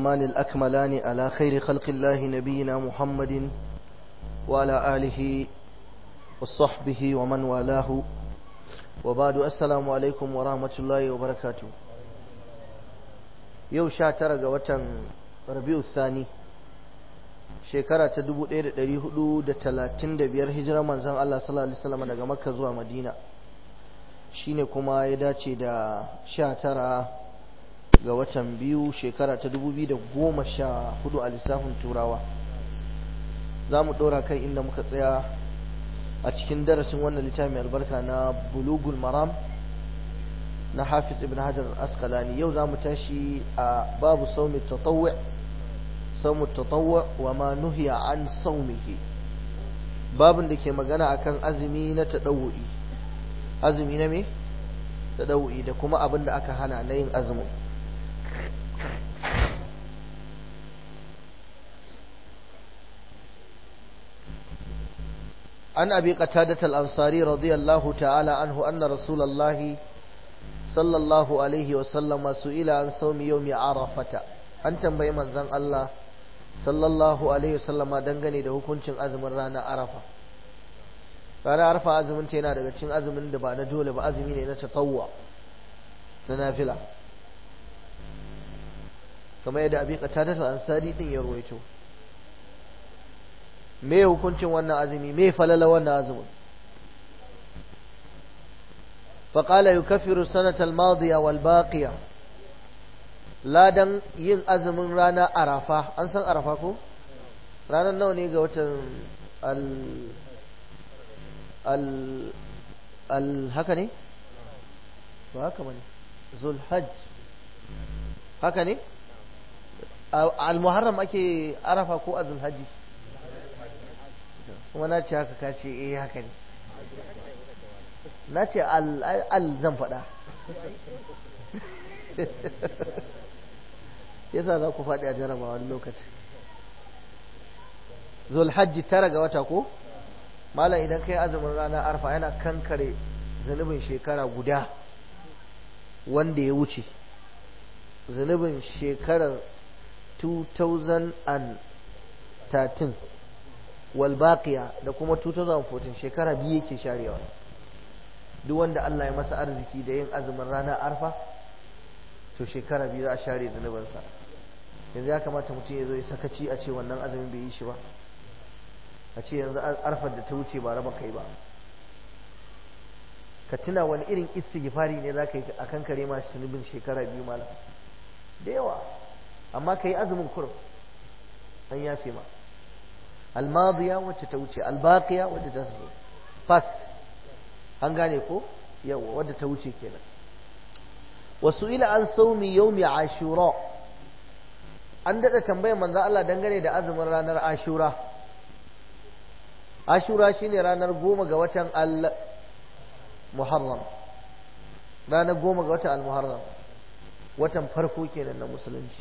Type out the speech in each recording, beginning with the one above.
الأتمان الأكملان على خير خلق الله نبينا محمد وعلى آله وصحبه ومن والاه وبعد السلام عليكم ورحمة الله وبركاته يو شاتر وتن ربيع الثاني shekara ta 1435 hijirar manzon Allah sallallahu alaihi wasallam daga Makka zuwa Madina shine kuma ya dace da 19 ga watan biyu shekara ta 2014 a lissafin turawa za mu ɗora kai inda muka tsaya a cikin darasin wannan littafin albarka na bulugul maram na hafiz ibn hajar askalani yau za mu tashi a babu saumi tatawwi saumu tatawwi wa ma nuhiya an saumihi babin da ke magana akan azumi na tadawwi azumi na me tadawwi da kuma abin da aka hana na yin azumin عن أبي قتادة الأنصاري رضي الله تعالى عنه أن رسول الله صلى الله عليه وسلم سئل عن صوم يوم عرفة أن تنبي من زن الله صلى الله عليه وسلم دنغني da hukuncin azumin ranar Arafa ranar Arafa azumin ta yana daga cikin azumin da ba na dole ba azumi ne na tatawwa na nafila kamar yadda abi qatadat al-ansari din ya ruwaito me hukuncin wannan azumi me falala wannan azumin فقال يكفر السنة الماضية والباقية لا دن yin azumin rana arafa an san arafa ko ranar nawa ne ga watan al al al haka ne ba haka bane zulhajj haka ne al muharram ake arafa ko azul hajji kuma na ce haka ka ce eh haka ne na ce al zan faɗa yasa za ku faɗi a jaraba wani lokaci zulhajji tara ga wata ko malam idan kai azumin rana arfa yana kankare zunubin shekara guda wanda ya wuce zunubin shekarar 2013 walbaqiya da kuma 2014 shekara biyu yake sharewa duk wanda Allah ya masa arziki da yin azumin ranar arfa to shekara biyu za a share zunubansa yanzu ya kamata mutum ya zo ya sakaci a ce wannan azumin bai yi shi ba a ce yanzu arfar da ta wuce ba raba kai ba ka tuna wani irin istighfari ne za ka yi a kan kare masu zunubin shekara biyu malam da yawa amma ka yi azumin kurum an yafe ma almadiya wacce ta wuce albaqiya wacce ta zo past an gane ko yawa wadda ta wuce kenan wasu ila an saumi yaumi ashura an dada tambayar manzo Allah dangane da azumin ranar ashura ashura shine ranar goma ga watan al muharram ranar goma ga watan al muharram watan farko kenan na musulunci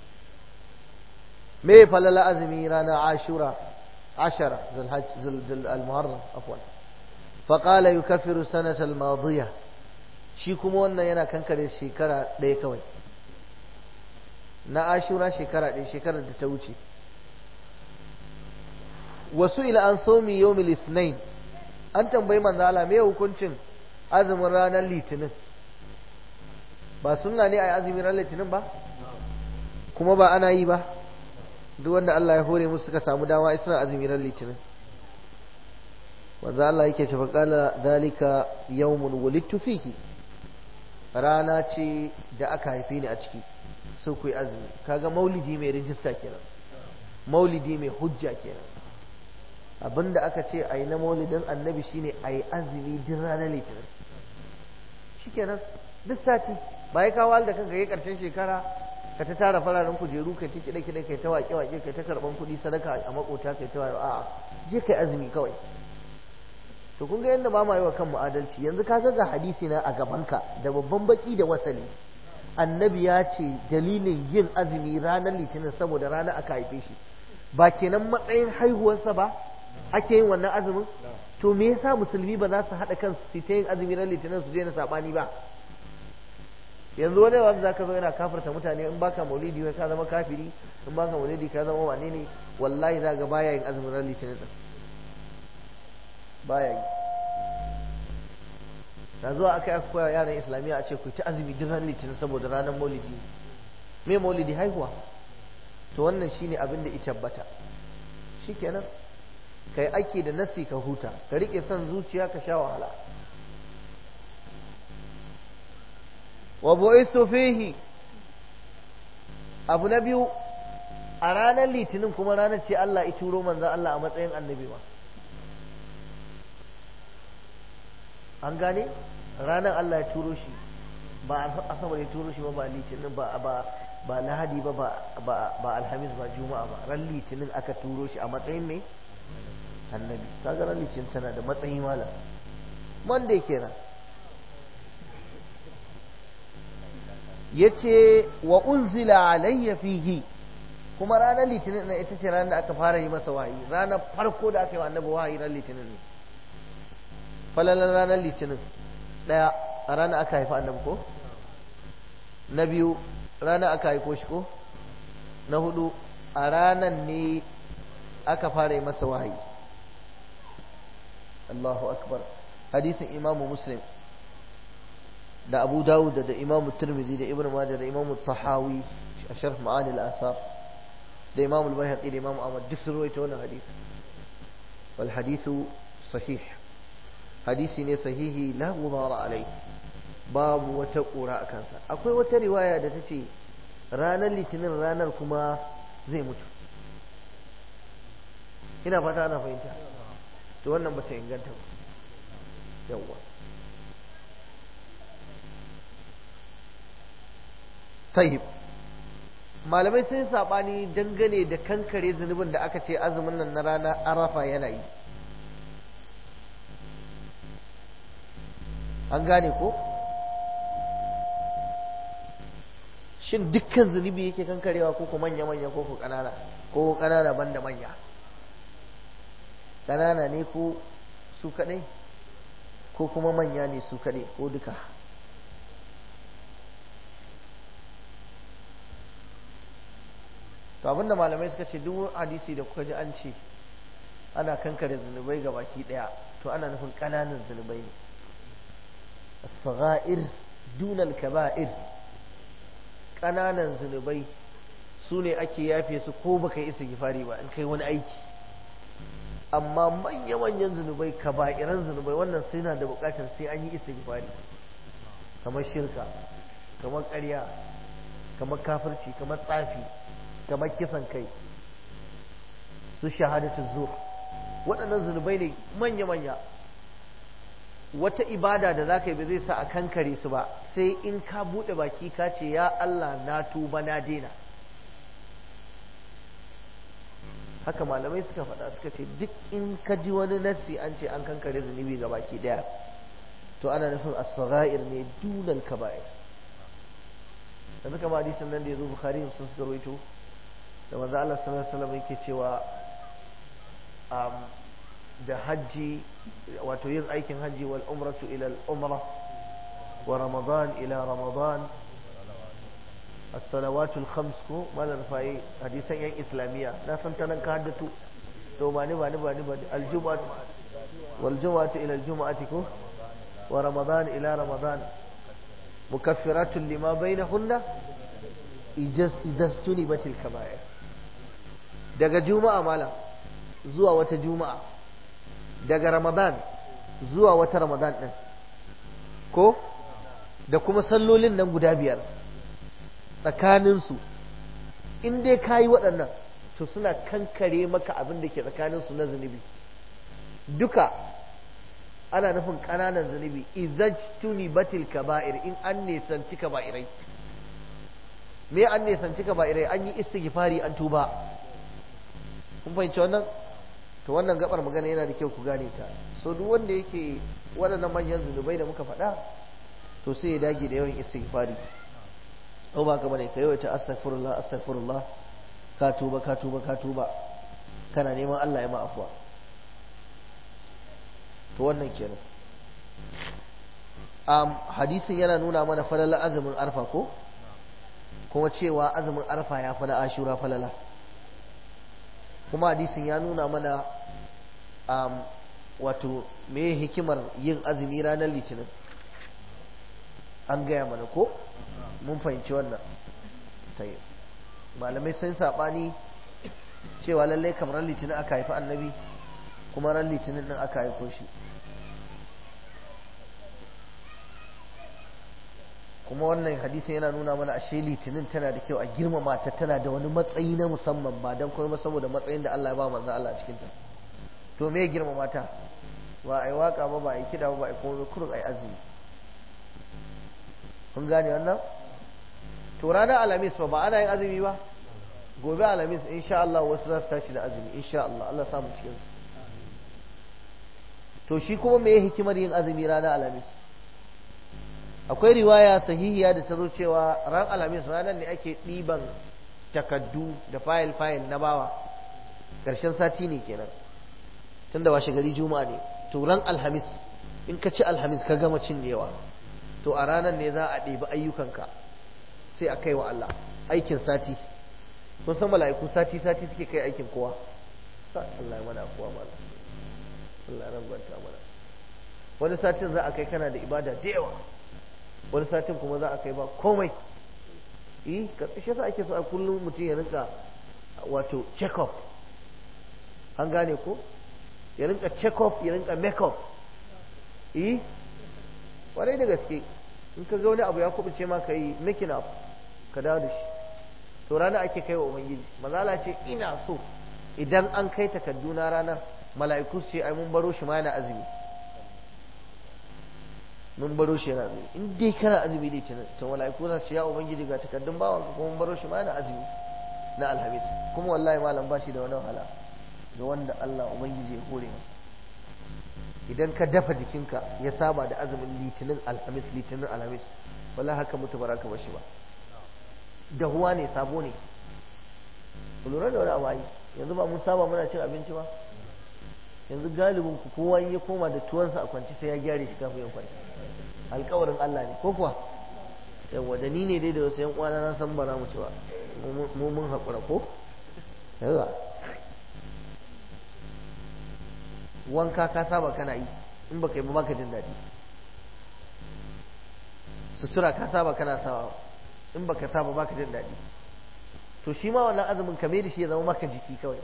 me falala azumi ranar ashura عشرة ذو الحج ذو المحرم عفوا فقال يكفر السنة الماضية shi kuma wannan yana kankare shekara ɗaya kawai na ashura shekara ɗaya shekarar da ta wuce wasu ila an somi yawmil ithnain an tambayi manzo Allah me hukuncin azumin ranar litinin ba sunna ne a azumin ranar litinin ba kuma ba ana yi ba duk wanda Allah ya hore musu suka samu dama suna azumi ran litinin wanda Allah yake cewa qala dalika yawmun wulidtu fihi rana ce da aka haife ni a ciki sai ku yi azumi kaga maulidi mai rijista kenan maulidi mai hujja kenan abinda aka ce a yi na maulidin annabi shine a yi azumi duk ranar litinin shikenan duk sati ba ya kawo da kanka yi karshen shekara ka ta tara fararen kujeru kai ta kiɗe kiɗe kai ta waƙe waƙe kai ta karɓan kuɗi sadaka a makota kai ta wayo a'a je kai azumi kawai to kun ga yadda ba ma yi wa kanmu adalci yanzu ka ga hadisi na a gabanka da babban baki da wasali annabi ya ce dalilin yin azumi ranar litinin saboda rana aka haife shi ba kenan matsayin haihuwarsa ba ake yin wannan azumin to me yasa musulmi ba za su haɗa kansu su ta yin azumi ran litinin su daina saɓani ba yanzu wani wanda zaka zo yana kafirta mutane in baka maulidi wai ka zama kafiri in baka maulidi ka zama wane ne wallahi za ga baya yin azumin ran litinin din baya yi na zuwa aka yi aka koya yaran islamiyya a ce ku ta azumi duk ran litinin saboda ranar maulidi me maulidi haihuwa to wannan shine abin da ya tabbata shikenan kai ake da nasi ka huta ka rike son zuciya ka sha wahala wa bu'istu fihi abu na biyu a ranar litinin kuma ranar ce Allah ya turo manzon Allah a matsayin annabi ba an gane ranar Allah ya turo shi ba asabar ya turo shi ba ba litinin ba ba ba lahadi ba ba alhamis ba juma'a ba ran litinin aka turo shi a matsayin mai annabi kaga ran litinin tana da matsayi malam monday kenan yace wa unzila alayya fihi kuma ranar litinin na ita ce ranar da aka fara yi masa wahayi ranar farko da aka yi wa annabi wahayi ran litinin ne falalan ranar litinin daya a ranar aka haifa annabi ko na biyu ranar aka haiko shi ko na hudu a ranar ne aka fara yi masa wahayi Allahu akbar hadisin imamu muslim da abu dawud da imamu turmizi da ibn majah da imamu tahawi a sharh ma'ani al-athar da imamu al-bayhaqi da imamu ahmad duk sun rawaita wannan hadisi wal hadithu sahih hadisi ne sahihi la gubara alai babu wata kura a kansa akwai wata riwaya da ta ce ranar litinin ranar kuma zai mutu ina fata ana fahimta to wannan bata inganta ba yawwa tayyib malamai sun sabani dangane da kankare zunubin da aka ce azumin nan na rana arafa yana yi an gane ko shin dukkan zunubi yake kankarewa ko ko manya manya ko ko kanana ko kanana banda manya kanana ne ko su kadai ko kuma manya ne su kadai ko duka to abinda malamai suka ce duk hadisi da kuka ji an ce ana kankare zunubai ga baki daya to ana nufin kananan zunubai ne as-sagha'ir dunal kaba'ir kananan zunubai su ne ake yafe su ko baka yi istighfari ba in kai wani aiki amma manya-manyan zunubai kaba'iran zunubai wannan sai na da bukatar sai an yi istighfari kamar shirka kamar ƙarya kamar kafirci kamar tsafi kamar kisan kai su shahadatu zur waɗannan zunubai ne manya-manya wata ibada da za ka yi ba zai sa a kankare su ba sai in ka buɗe baki ka ce ya Allah na tuba na daina haka malamai suka faɗa suka ce duk in ka ji wani nassi an ce an kankare zunubi ga baki ɗaya to ana nufin as-sagha'ir ne dunal kaba'ir yanzu kama hadisin nan da ya zo bukhari sun suka rawaito da manzo Allah sallallahu alaihi wasallam yake cewa da hajji wato yin aikin hajji wal umratu ila al umra wa ramadan ila ramadan as-salawatu al-khams ko malar fa'i hadisan yan islamiyya na san ta nan ka haddatu to ba ni ba ni ba ni ba al-jum'atu wal jum'atu ila al-jum'ati ko wa ramadan ila ramadan mukaffiratun lima bainahunna ijaz idastuni batil kaba'ir daga juma'a malam zuwa wata juma'a daga ramadan zuwa wata ramadan din ko da kuma sallolin nan guda biyar tsakaninsu in dai ka yi waɗannan to suna kankare maka abin da ke tsakaninsu na zunubi duka ana nufin ƙananan zunubi izajtuni batil kaba'ir in an nesanci kaba'irai me an nesanci kaba'irai an yi istighfari an tuba kun fahimci wannan to wannan gabar magana yana da kyau ku gane ta so duk wanda yake waɗannan manyan zunubai da muka faɗa to sai ya dage da yawan istighfari ko ba ka bane ka yawaita astaghfirullah astaghfirullah ka tuba ka tuba ka tuba kana neman Allah ya ma afwa to wannan kenan um, hadisin yana nuna mana falala azumin arfa ko kuma cewa azumin arfa ya fi na ashura falala kuma hadisin ya nuna mana um, wato me hikimar yin azumi ranar litinin an gaya mana ko mun fahimci wannan tayi malamai sun saɓani cewa lallai kamar ran litinin aka haifi annabi kuma ran litinin din aka haifo shi kuma wannan hadisin yana nuna mana ashe litinin tana da kyau a girmama ta tana da wani matsayi na musamman ba don kuma saboda matsayin da Allah ya ba manzo Allah a cikin ta to me girmama ta ba ai waka ba ba ai kida ba ba ai kuma kurun ai azumi kun gane wannan to ranar alhamis ba ba ana yin azumi ba gobe alhamis insha Allah wasu za su tashi da azumi insha Allah Allah samu cikin su to shi kuma me hikimar yin azumi ranar alhamis akwai riwaya sahihiya da ta zo cewa ran alhamis ranar ne ake ɗiban takaddu da fayil fayil na bawa ƙarshen sati ne kenan tunda washe gari juma'a ne to ran alhamis in ka ci alhamis ka gama cinyewa to a ranar ne za a ɗebi ayyukanka sai a kai wa Allah aikin sati kun san mala'iku sati sati suke kai aikin kowa Allah ya mana kowa mana Allah ya rangwanta mana wani satin za a kai kana da ibada da yawa wani satin kuma za a kai ba komai eh shi sa ake so a kullum mutum ya rinka wato check up an gane ko ya rinka check up ya rinka make up eh kwarai da gaske in ka ga wani abu ya kubuce ma ka yi making up ka dawo da shi to rana ake kai wa ubangiji mazala ce ina so idan an kai takadduna ranar mala'iku su ce ai mun baro shi ma yana azumi mun baro shi yana azumi in dai kana azumi dai tunan to mala'iku za su ce ya ubangiji ga takaddun bawan ka kuma mun baro shi ma yana azumi na alhamis kuma wallahi malam ba shi da wani wahala ga wanda Allah ubangiji ya hore masa idan ka dafa jikinka ya saba da azumin litinin alhamis litinin alhamis wallahi haka mutu ba ka bashi ba dahuwa ne sabo ne ku lura da wani abu ai yanzu ba mun saba muna cin abinci ba yanzu galibin ku kowa ya koma da tuwansa a kwanci sai ya gyare shi kafin ya kwanci alkawarin Allah ne ko kuwa yawa da ni ne dai da wasu yan uwana na san bara mu ci ba mu mun haƙura ko yawa wanka ka saba kana yi in baka yi ba baka jin daɗi sutura ka saba kana sawa in baka saba baka jin daɗi to shi ma wannan azumin kame da shi ya zama maka jiki kawai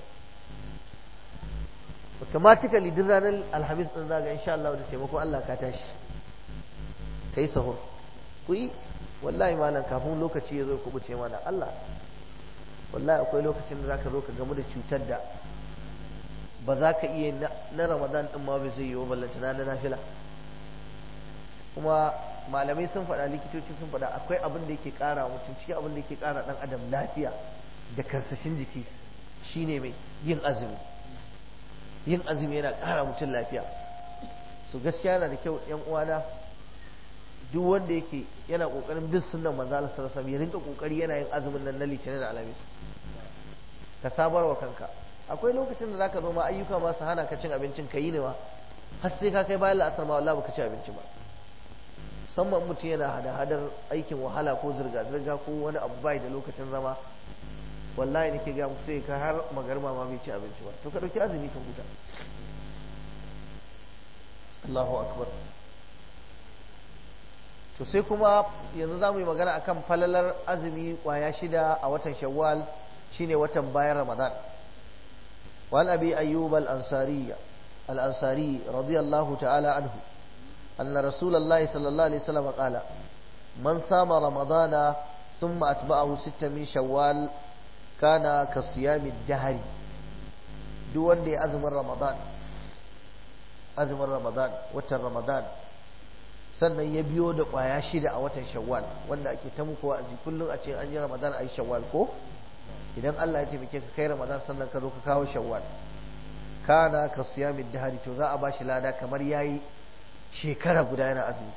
automatically duk ranar alhamis din zaga insha Allah da taimako Allah ka tashi kai sahur ku yi wallahi malam kafin lokaci ya zo ku buce mana Allah wallahi akwai lokacin da zaka zo ka gamu da cutar da ba za ka iya na ramadan din ma bai zai yi wa ballanta na nafila kuma malamai sun faɗa likitoci sun faɗa akwai abin da yake ƙara mutum cikin abin da yake ƙara ɗan adam lafiya da karsashin jiki shine mai yin azumi yin azumi yana ƙara mutum lafiya su gaskiya yana da kyau yan uwana duk wanda yake yana ƙoƙarin bin sunnan manzo Allah sallallahu alaihi ya rinka ƙoƙari yana yin azumin nan na litinin da alhamis ka sabar wa kanka akwai lokacin da zaka zo ma ayyuka ma su hana ka cin abincin ka yi ne ma har sai ka kai bayan la'asar ma wallahi baka ci abinci ba musamman mutum yana hada-hadar aikin wahala ko zirga-zirga ko wani abu bai da lokacin zama wallahi nake ga muku sai ka har magarma ma bai ci abinci ba to ka dauki azumi ka huta Allahu akbar to sai kuma yanzu za mu yi magana akan falalar azumi kwaya shida a watan shawwal shine watan bayan ramadan وعن أبي أيوب الأنصاري الأنصاري رضي الله تعالى عنه أن رسول الله صلى الله عليه وسلم قال من صام رمضان ثم أتبعه ستة من شوال كان كصيام الدهر دون دي أزم رمضان أزم رمضان وتر رمضان sannan ya biyo da ƙwaya shida a watan shawwal wanda ake ta muku wa'azi kullum a ce an yi ramadan a yi shawwal ko idan Allah ya taimake ka kai ramadan sannan ka zo ka kawo shawwal kana ka siyamin dahari to za a ba shi lada kamar yayi shekara guda yana azumi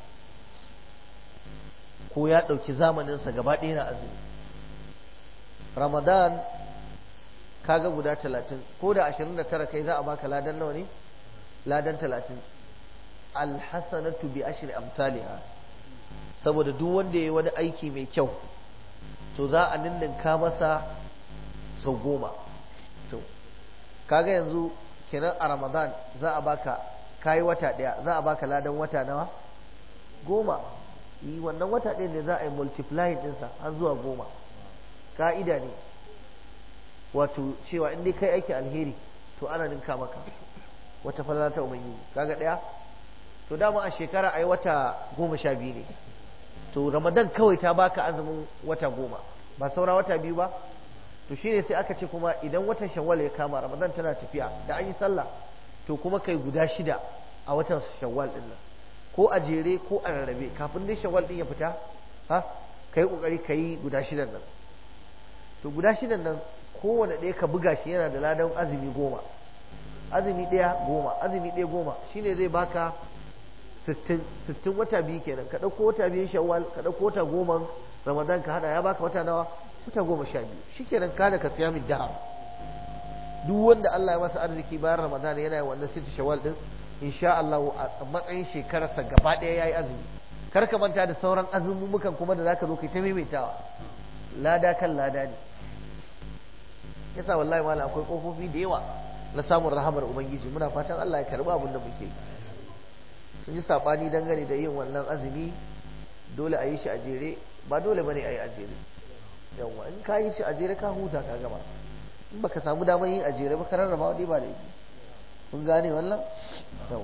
ko ya ɗauki zamaninsa gaba ɗaya na azumi ramadan kaga guda talatin ko da ashirin da tara kai za a baka ladan nawa ne ladan talatin alhasanatu bi ashri amsalha saboda duk wanda yayi wani aiki mai kyau to za a ninninka masa sau goma to kaga yanzu kenan a ramadan za a baka kayi wata daya za a baka ladan wata nawa goma yi wannan wata ɗaya ne za a yi multiplying ɗinsa har zuwa goma ka'ida ne wato cewa in dai kai aiki alheri to ana ninka maka wata falala ta ubangiji kaga ɗaya to dama a shekara a yi wata goma sha biyu ne to ramadan kawai ta baka azumin wata goma ba saura wata biyu ba to shine sai aka ce kuma idan watan shawwal ya kama ramadan tana tafiya da an yi sallah to kuma kai guda shida a watan shawwal din nan ko a jere ko a rarrabe kafin dai shawwal din ya fita ha kai kokari kai guda shidan nan to guda shidan nan kowane ɗaya ka buga shi yana da ladan azumi goma azumi ɗaya goma azumi ɗaya goma shine zai baka sittin sittin wata biyu kenan ka ɗauko wata biyun shawwal ka ɗauko wata goma ramadan ka hada ya baka wata nawa wata goma sha biyu shikenan kada ka siya min dahar duk wanda Allah ya masa arziki bayan ramadan yana yin wannan sittin shawwal din insha Allah a matsayin shekararsa gaba ɗaya yayi azumi kar ka manta da sauran azumumukan kuma da zaka zo kai ta maimaitawa lada kan lada ne yasa wallahi malam akwai kofofi da yawa na samun rahamar ubangiji muna fatan Allah ya karba abin da muke yi sun yi sabani dangane da yin wannan azumi dole a yi shi a jere ba dole bane a yi a jere yawa in ka yi shi a jere ka huta ka gama in baka samu damar yin a jere ba ka rarraba wani ba da yi kun gane wannan yawa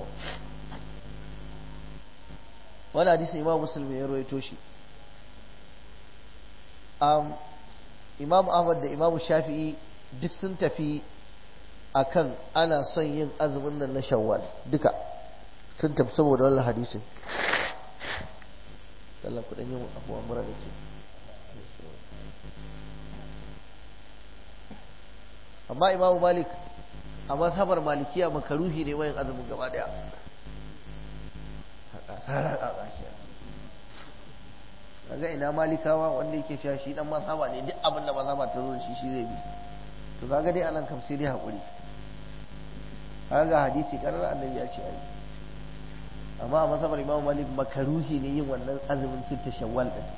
wani hadisi imam musulmi ya rawaito shi imam ahmad da imam shafi'i duk sun tafi akan ana son yin azumin nan na shawwal duka sun tafi saboda wannan hadisin Allah ku dan yin abuwa mura da ke amma imam malik a mazhabar malikiya makaruhi ne wayan azumin gaba daya kaga ina malikawa wanda yake cewa shi dan mazhaba ne duk abin da mazhaba ta zo shi shi zai bi to kaga dai anan kam sai dai hakuri kaga hadisi karar annabi ya ce ai amma a mazhabar imam malik makaruhi ne yin wannan azumin sitta shawwal din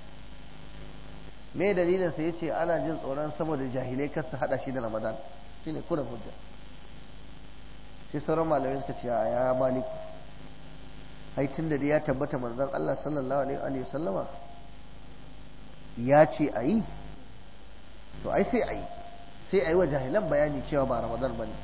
me dalilin sa yace ana jin tsoron saboda jahilai kar su hada shi da ramadan shine kuna hujja sai sauran malamai suka ce ya malik ai tun da ya tabbata manzon Allah sallallahu alaihi wa sallama ya ce a yi to ai sai a yi sai a yi wa jahilan bayani cewa ba ramadan ba ne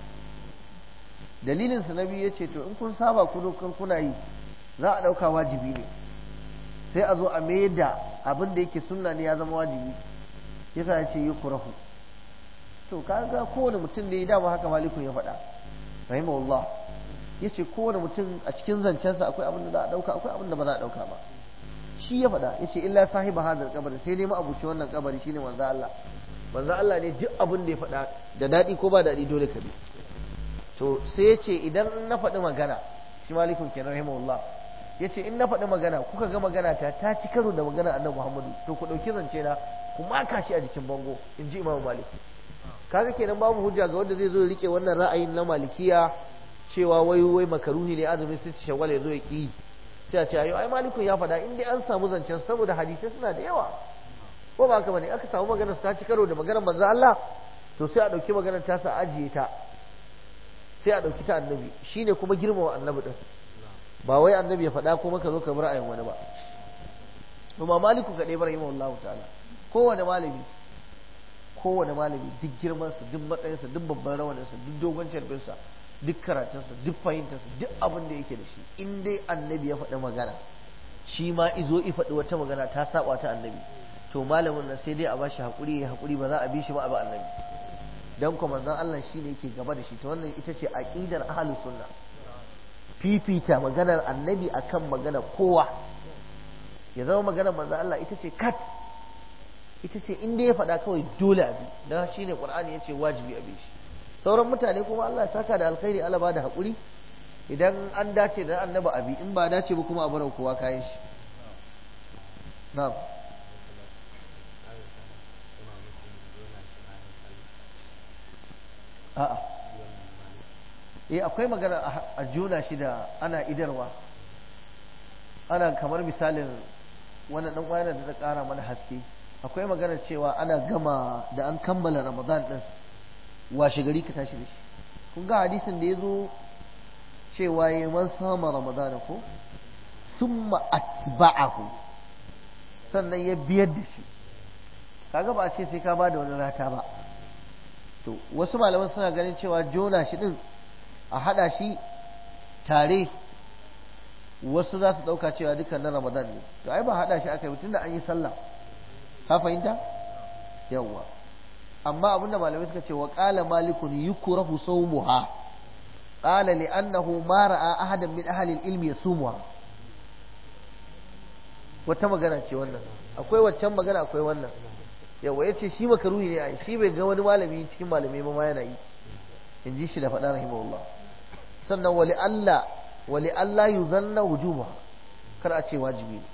dalilin su nabi ya ce to in kun saba kudu kan kuna yi za a ɗauka wajibi ne sai a zo a mai da abin da yake sunna ne ya zama wajibi yasa ya ce yi kurahu to kaga kowane mutum ne dama haka malikun ya faɗa rahimahullah ya ce kowane mutum a cikin zancensa akwai abin da za a ɗauka akwai abin da ba za a ɗauka ba shi ya faɗa ya ce illa sahiba hadal kabari sai dai ma'abuci wannan kabari shine manzo Allah manzo Allah ne duk abin da ya faɗa da daɗi ko ba daɗi dole ka bi to sai ya ce idan na faɗi magana shi malikun kenan rahimahullah ya ce in na faɗi magana kuka ga magana ta ta ci karo da magana annabi Muhammadu to ku ɗauki zance na ku maka shi a jikin bango in ji imamu malik kaga kenan babu hujja ga wanda zai zo ya rike wannan ra'ayin na malikiya cewa wai wai makaruhi ne azumin sai shawwal ya zo ya ki sai a ce ayo ai malikun ya faɗa in dai an samu zancen saboda hadisai suna da yawa ko ba haka bane aka samu maganar ta ci karo da maganar manzo Allah to sai a dauki maganar ta sa ajiye ta sai a dauki ta annabi shine kuma girmama annabi din ba wai annabi ya faɗa kuma ka zo ka bar ra'ayin wani ba kuma maliku kadai bar rahimahullahu ta'ala kowane malami kowane malami duk girmansa duk matsayinsa duk babban rawaninsa duk dogon carbinsa duk karatunsa duk fahimtarsa duk abin da yake da shi in dai annabi ya faɗi magana shi ma izo i faɗi wata magana ta saba ta annabi to malamin nan sai dai a bashi haƙuri ya haƙuri ba za a bi shi ba a bi annabi dan kuma manzon Allah shi ne yake gaba da shi to wannan ita ce aqidar ahlus sunna fifita maganar annabi akan maganar kowa ya zama maganar manzon Allah ita ce kat ita ce in dai ya faɗa kawai dole a bi dan shine qur'ani yace wajibi a bi shi sauran mutane kuma Allah ya saka da alkhairi Allah ba da haƙuri idan an dace da annaba abi in ba dace ba kuma a bar kowa kayan shi na'am a'a eh akwai magana a juna shi da ana idarwa ana kamar misalin wannan dan wayar da ta kara mana haske akwai magana cewa ana gama da an kammala ramadan din washe gari ka tashi da shi kun ga hadisin da ya zo cewa ya man sama ramadan ko summa atba'ahu sannan ya biyar da shi kaga ba a ce sai ka ba da wani rata ba to wasu malaman suna ganin cewa jona shi din a hada shi tare wasu za su dauka cewa dukkan na ramadan ne to ai ba hada shi aka yi tunda an yi sallah ka fahimta yawwa amma abinda malamai suka ce wa qala malikun yukrahu sawmuha qala li annahu ma ra'a ahadan min ahli al-ilmi yasumuha wata magana ce wannan akwai waccan magana akwai wannan yawa yace shi makaruhi ne ai shi bai ga wani malami cikin malamai ba ma yana yi in ji shi da faɗa rahimahullah sannan wali Allah wali Allah yuzanna wujuba kar a ce wajibi ne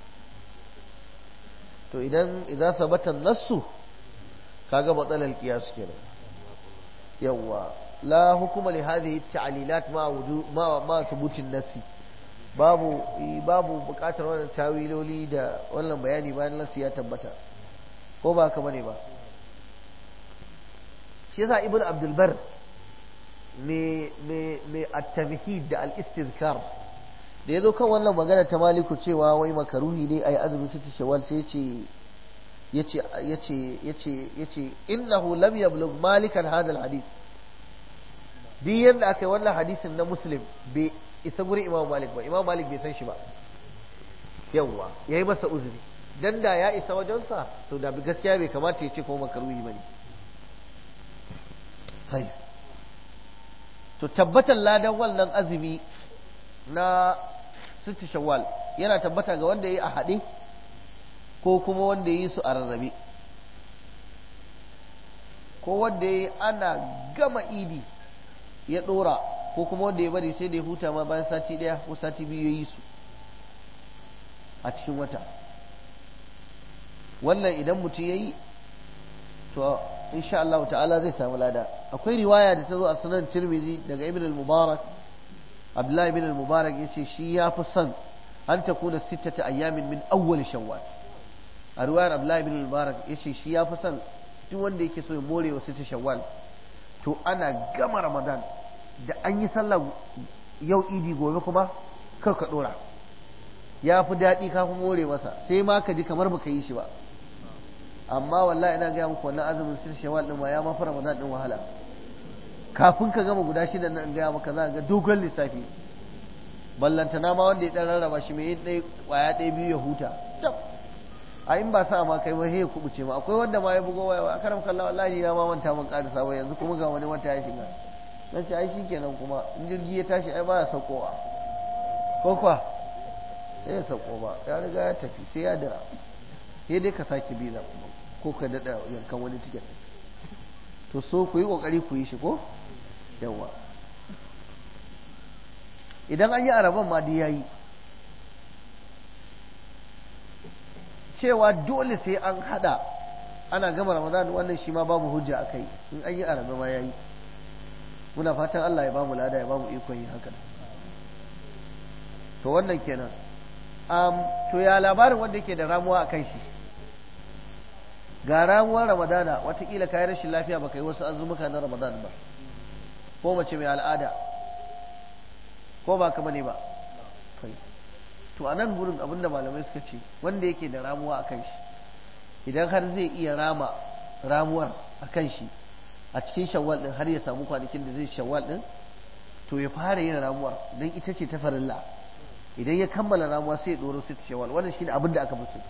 to idan idan sabata nassu kaga batsalal qiyas kenan yawa la hukuma li hadhihi ta'lilat ma wuju ma ma thubutin nassi babu babu bukatar wannan tawiloli da wannan bayani bayan nassi ya tabbata ko ba haka bane ba shi yasa ibnu abdul bar me me me at-tamhid da al-istizkar da yazo kan wannan magana ta maliku cewa wai makaruhi ne ayi azumi sita shawwal sai yace yace yace yace yace innahu lam yablugh malikan hadha al-hadith duk yanda aka yi wannan hadisin na muslim bai isa guri imam malik ba imam malik bai san shi ba yawwa yayi masa uzuri dan da ya isa wajensa to da gaskiya bai kamata ya ce ko makaruhi bane sai to tabbatar ladan wannan azumi na sittu shawwal yana tabbata ga wanda yayi a haɗe ko kuma wanda yayi su a rarrabe ko wanda yayi ana gama idi ya ɗora ko kuma wanda ya bari sai da ya huta ma bayan sati ɗaya ko sati biyu ya yi su a cikin wata wannan idan mutum ya yi to insha Allah ta'ala zai samu lada akwai riwaya da ta zo a sunan tirmidhi daga ibn al-mubarak abdullahi ibn al-mubarak yace shi ya fi son an ta kuna sittata ayyamin min awwal shawwal a riwayar abdullahi ibn al-mubarak yace shi ya fi son duk wanda yake so ya more wa sittata shawwal to ana gama ramadan da an yi sallah yau idi gobe kuma kar ka dora ya fi daɗi kafin more masa sai ma ka ji kamar baka yi shi ba amma wallahi ina gaya muku wannan azumin sir shawal din ma ya mafi ramadan din wahala kafin ka gama guda shida nan gaya maka za ga dogon lissafi ballantana ma wanda ya dan rarraba shi mai ɗaya kwaya ɗaya biyu ya huta a in ba sa ma kai ba sai ya kubuce ma akwai wanda ma ya bugo waya a karam kallah wallahi na ma manta mun ƙarisa ba yanzu kuma ga wani wata ya shiga dan ce ai shikenan kuma in jirgi ya tashi ai baya saukowa ko kwa sai ya sauko ba ya riga ya tafi sai ya dira sai dai ka sake biza kuma ko ka daɗa yankan wani tiket to so ku yi ƙoƙari ku yi shi ko yawa idan an yi araban ma ya yi cewa dole sai an hada ana gama ramadan wannan shi ma babu hujja a kai in an yi araba ma ya yi muna fatan allah ya bamu lada ya bamu ikon yin haka to wannan kenan to ya labarin wanda yake da ramuwa a kan shi ga ramuwar ramadana watakila kayi rashin lafiya baka yi wasu azumuka na ramadan ba ko mace mai al'ada ko ba kama ne ba to a nan gurin abinda malamai suka ce wanda yake da ramuwa a kan shi idan har zai iya rama ramuwar a kan shi a cikin shawwal din har ya samu kwanakin da zai shawwal din to ya fara yin ramuwar don ita ce ta farilla idan ya kammala ramuwa sai ya ɗoro sai ta shawwal wannan shine abin da aka fi so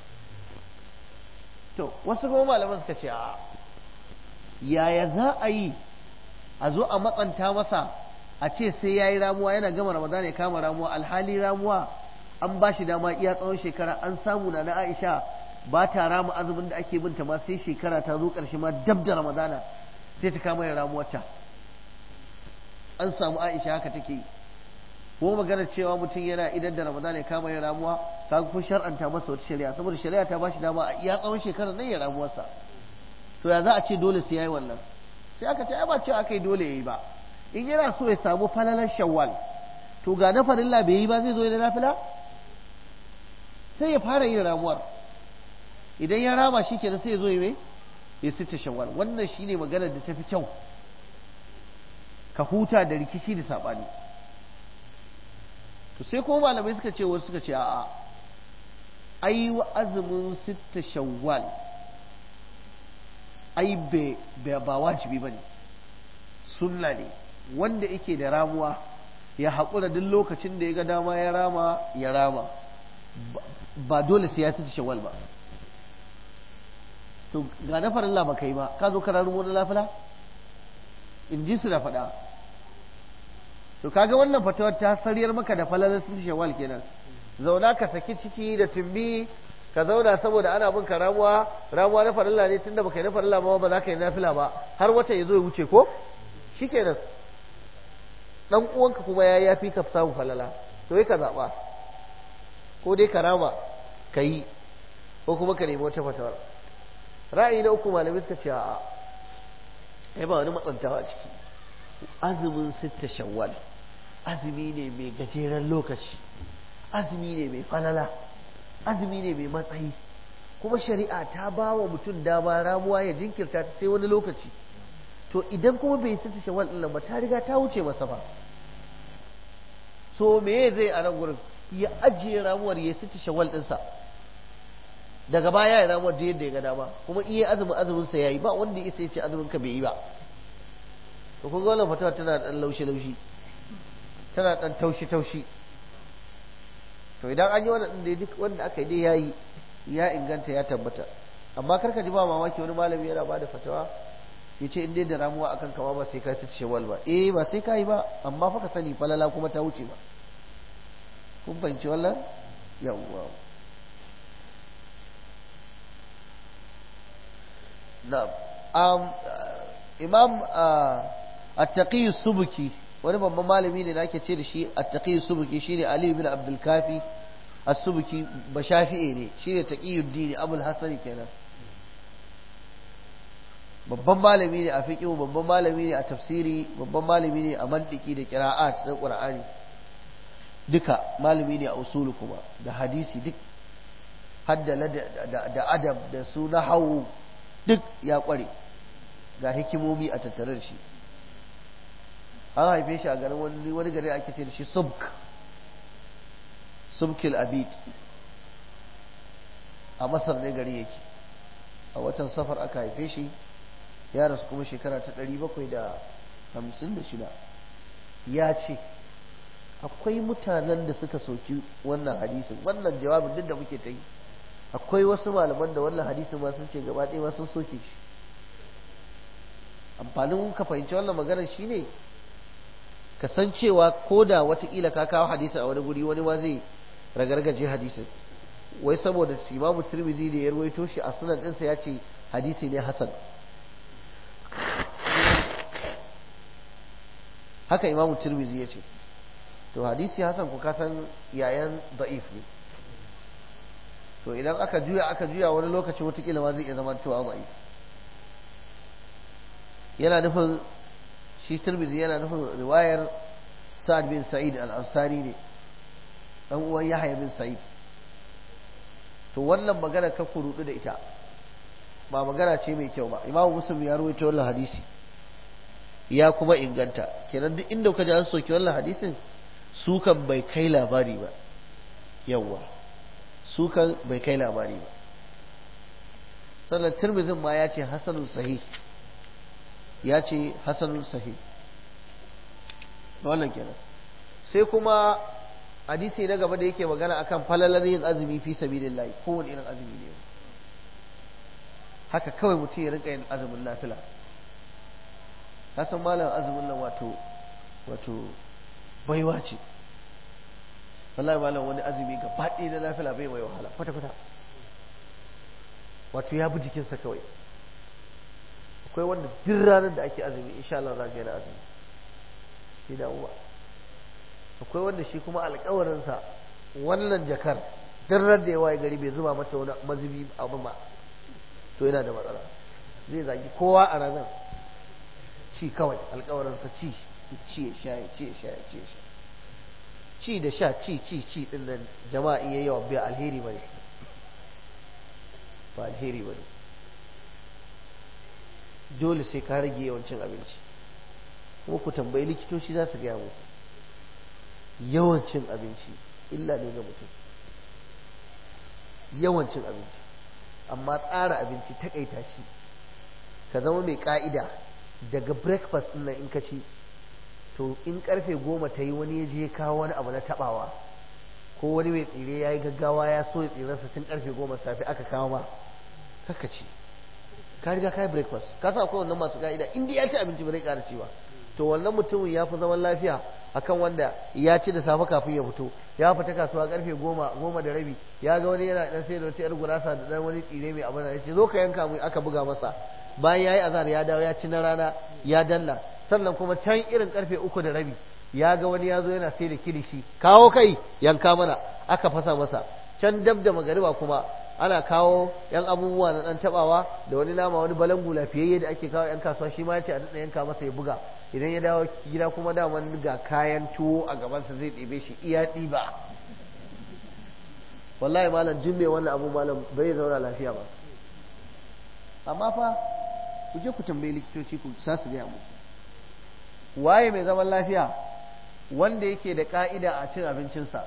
to wasu kuma malaman suka ce a yaya za a yi a zo a matsanta masa a ce sai ya yi ramuwa yana gama ramadana ya kama ramuwa alhali ramuwa an ba shi dama iya tsawon shekara an samu na na aisha ba ta rama azumin da ake binta ma sai shekara ta zo ƙarshe ma dab da ramadana sai ta kama yin ramuwarta an samu aisha haka take yi ko maganar cewa mutum yana idan da ramadana ya kama yin ramuwa ka kun shar'anta masa wata shari'a saboda shari'a ta bashi dama a iya tsawon shekarar nan ya ramuwarsa to ya za a ce dole sai yayi wannan sai aka ce ai ba cewa aka yi dole yayi ba in yana so ya samu falalar shawwal to ga na farilla bai yi ba zai zo da nafila sai ya fara yin ramuwar idan ya rama shi kenan sai ya zo ya mai ya sita shawwal wannan shine maganar da ta fi kyau ka huta da rikici da saɓani to sai kuma malamai suka ce wasu suka ce a'a ai wa azumin sita shawwal ai ba wajibi ba ne sunna ne wanda yake da ramuwa ya haƙura duk lokacin da ya ga dama ya rama ya rama ba dole sai ya sita shawwal ba to ga na farilla ba kai ba ka zo ka rarumo na lafila in ji su da faɗa to kaga wannan fatawar ta sariyar maka da falalar sun shawal kenan zauna ka saki ciki da tumbi ka zauna saboda ana bin ka ramuwa ramuwa na farilla ne tunda baka yi na farilla ba ba za ka yi nafila ba har wata ya zo ya wuce ko shikenan dan uwanka kuma ya yafi ka samu falala to yi ka zaɓa ko dai ka rama ka yi ko kuma ka nemi wata fatawar ra'ayi na uku malamai suka ce a'a ai ba wani matsantawa a ciki azumin sitta shawwal azumi ne mai gajeren lokaci azumi ne mai falala azumi ne mai matsayi kuma shari'a ta ba wa mutum dama ramuwa ya jinkirta ta sai wani lokaci to idan kuma bai sitta shawwal ɗin nan ba ta riga ta wuce masa ba so me zai a nan gurin ya ajiye ramuwar ya sitta shawwal ɗinsa daga baya ya ramuwar da yadda ya ga dama kuma iya azumin azumin sa yayi ba wanda ya isa ya ce azumin ka bai yi ba to kun ga wannan fatawa tana dan laushi laushi tana dan taushi taushi to idan an yi wannan din duk wanda aka yi dai yayi ya inganta ya tabbata amma karka ji ba mamaki wani malami yana bada fatawa ya ce in dai da ramuwa akan kama ba sai ka ci shawal ba eh ba sai ka yi ba amma fa ka sani falala kuma ta wuce ba kun fahimci wallan yawwa na'am um, imam at-taqi subuki wani babban malami ne da ake ce da shi at-taqi subuki shine ali ibn abdul kafi as-subuki ba shafi'i ne shine taqiyuddin abul hasan kenan babban malami ne a fiqh babban malami ne a tafsiri babban malami ne a mantiki da qira'at da qur'ani duka malami ne a usulu kuma da hadisi duk hadda da adab da su nahawu duk ya kware ga hikimomi a tattare da shi an haife shi a garin wani wani gari ake ce da shi subk subkil abid a masar ne gari yake a watan safar aka haife shi ya rasu kuma shekara ta ɗari bakwai da hamsin da shida ya ce akwai mutanen da suka soki wannan hadisin wannan jawabin duk da muke ta yi akwai wasu malaman da wannan hadisin ma sun ce gaba ɗaya ma sun soke shi amfanin ka fahimci wannan maganar shine ka san cewa ko da watakila ka kawo hadisi a wani guri wani ma zai ragargaje hadisin wai saboda imamu tirmizi da ya rawaito shi a sunan ɗinsa ya ce hadisi ne hasan haka imamu tirmizi ya ce to hadisi hasan ku kasan yayan da'if ne to idan aka juya aka juya wani lokaci watakila ma zai iya zama cewa da'if yana nufin shi tirmizi yana nufin riwayar sa'ad bin sa'id al-ansari ne dan uwan yahya bin sa'id to wannan magana ka kurudu da ita ba magana ce mai kyau ba imamu muslim ya rawaito wannan hadisi ya kuma inganta kenan duk inda ka ji an soki wannan hadisin sukan bai kai labari ba yawwa sukan bai kai labari ba sannan tirmizin ma ya ce hasanun sahih ya ce hasanun sahih wannan kenan sai kuma hadisi na gaba da yake magana akan falalar yin azumi fi sabilillah kowane irin azumi ne haka kawai mutum ya rinka yin azumin nafila ka san malam azumin nan wato wato baiwa ce wallahi malam wani azumi ga faɗi na nafila bai mai wahala kwata kwata wato ya bi jikinsa kawai akwai wanda duk ranar da ake azumi insha Allah za ka yana azumi shi damuwa akwai wanda shi kuma alkawarinsa wannan jakar duk ran da ya waye gari bai zuba mata wani mazubi abu ba to yana da matsala zai zagi kowa a ranar ci kawai alkawarinsa ci ci ya sha ya ci ya sha ya ci ya sha ci da sha ci ci ci din nan jama'a iya yawa bai alheri ba ne ba alheri ba ne dole sai ka rage yawancin abinci kuma ku tambayi likitoci za su gaya muku yawancin abinci illa ne ga mutum yawancin abinci amma tsara abinci takaita shi ka zama mai ka'ida daga breakfast nan in ka ci to in karfe goma ta yi wani ya je kawo wani abu na tabawa ko wani mai tsire ya yi gaggawa ya so ya tsiransa tun karfe goma safe aka kawo ma kaka ci ka riga ka yi breakfast ka sa akwai wannan masu ka'ida in dai ya ci abinci ba zai ƙara ci ba to wannan mutumin ya fi zaman lafiya akan wanda ya ci da safe kafin ya fito ya fita kasuwa karfe goma goma da rabi ya ga wani yana dan sai da wata yar gurasa da dan wani tsire mai abin da ya ce zo ka yanka mu aka buga masa bayan ya yi azhar ya dawo ya ci na rana ya dalla sannan kuma can irin karfe uku da rabi ya ga wani ya zo yana sai da kilishi kawo kai yanka mana aka fasa masa can dab da magariba kuma ana kawo yan abubuwa na dan tabawa da wani nama wani balangu lafiyayye da ake kawo yan kasuwa shi ma ya ce a daɗa yanka masa ya buga idan ya dawo gida kuma daman ga kayan tuwo a gabansa zai ɗebe shi iya ɗiba wallahi malam jin mai wannan abu malam bai zauna lafiya ba amma fa ku je ku tambayi likitoci ku sa su gaya muku waye mai zaman lafiya wanda yake da ka'ida a cin abincinsa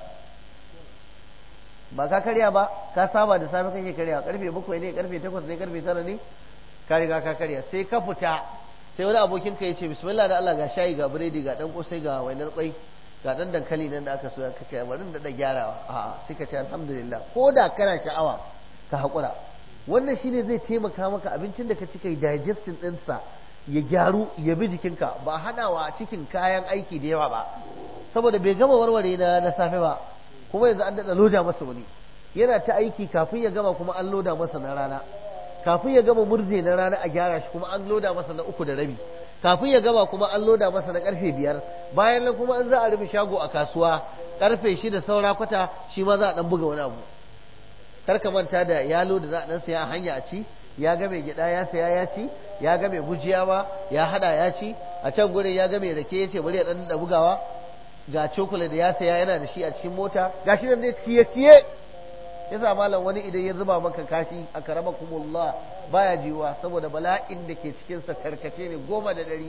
ba ka karya ba ka saba da safe kake karya karfe bakwai ne karfe takwas ne karfe tara ne ka riga ka karya sai ka fita sai wani abokin ka ya ce bismillah da Allah ga shayi ga biredi ga dan kosai ga wainar kwai ga dan dankali nan da aka soya ka ce bari da gyarawa a'a sai ka ce alhamdulillah ko da kana sha'awa ka haƙura wannan shine zai taimaka maka abincin da ka ci kai digesting ɗinsa ya gyaru ya bi jikinka ba hadawa cikin kayan aiki da yawa ba saboda bai gama warware na na safe ba kuma yanzu an daɗa loda masa wani yana ta aiki kafin ya gama kuma an loda masa na rana kafin ya gama murze na rana a gyara shi kuma an loda masa na uku da rabi kafin ya gama kuma an loda masa na karfe biyar bayan nan kuma an za a rufe shago a kasuwa karfe shida saura kwata shi ma za a dan buga wani abu kar ka manta da yalo da za a dan saya a hanya a ci ya ga mai gida ya saya ya ci ya ga mai gujiya ba ya hada ya ci a can gurin ya ga mai rake ya ce bari ya dan da bugawa ga cokula da ya saya yana da shi a cikin mota gashi nan dai ciye ciye yasa malam wani idan ya zuba maka kashi a karama kumullah baya jiwa saboda bala'in da ke cikinsa tarkace ne goma da ɗari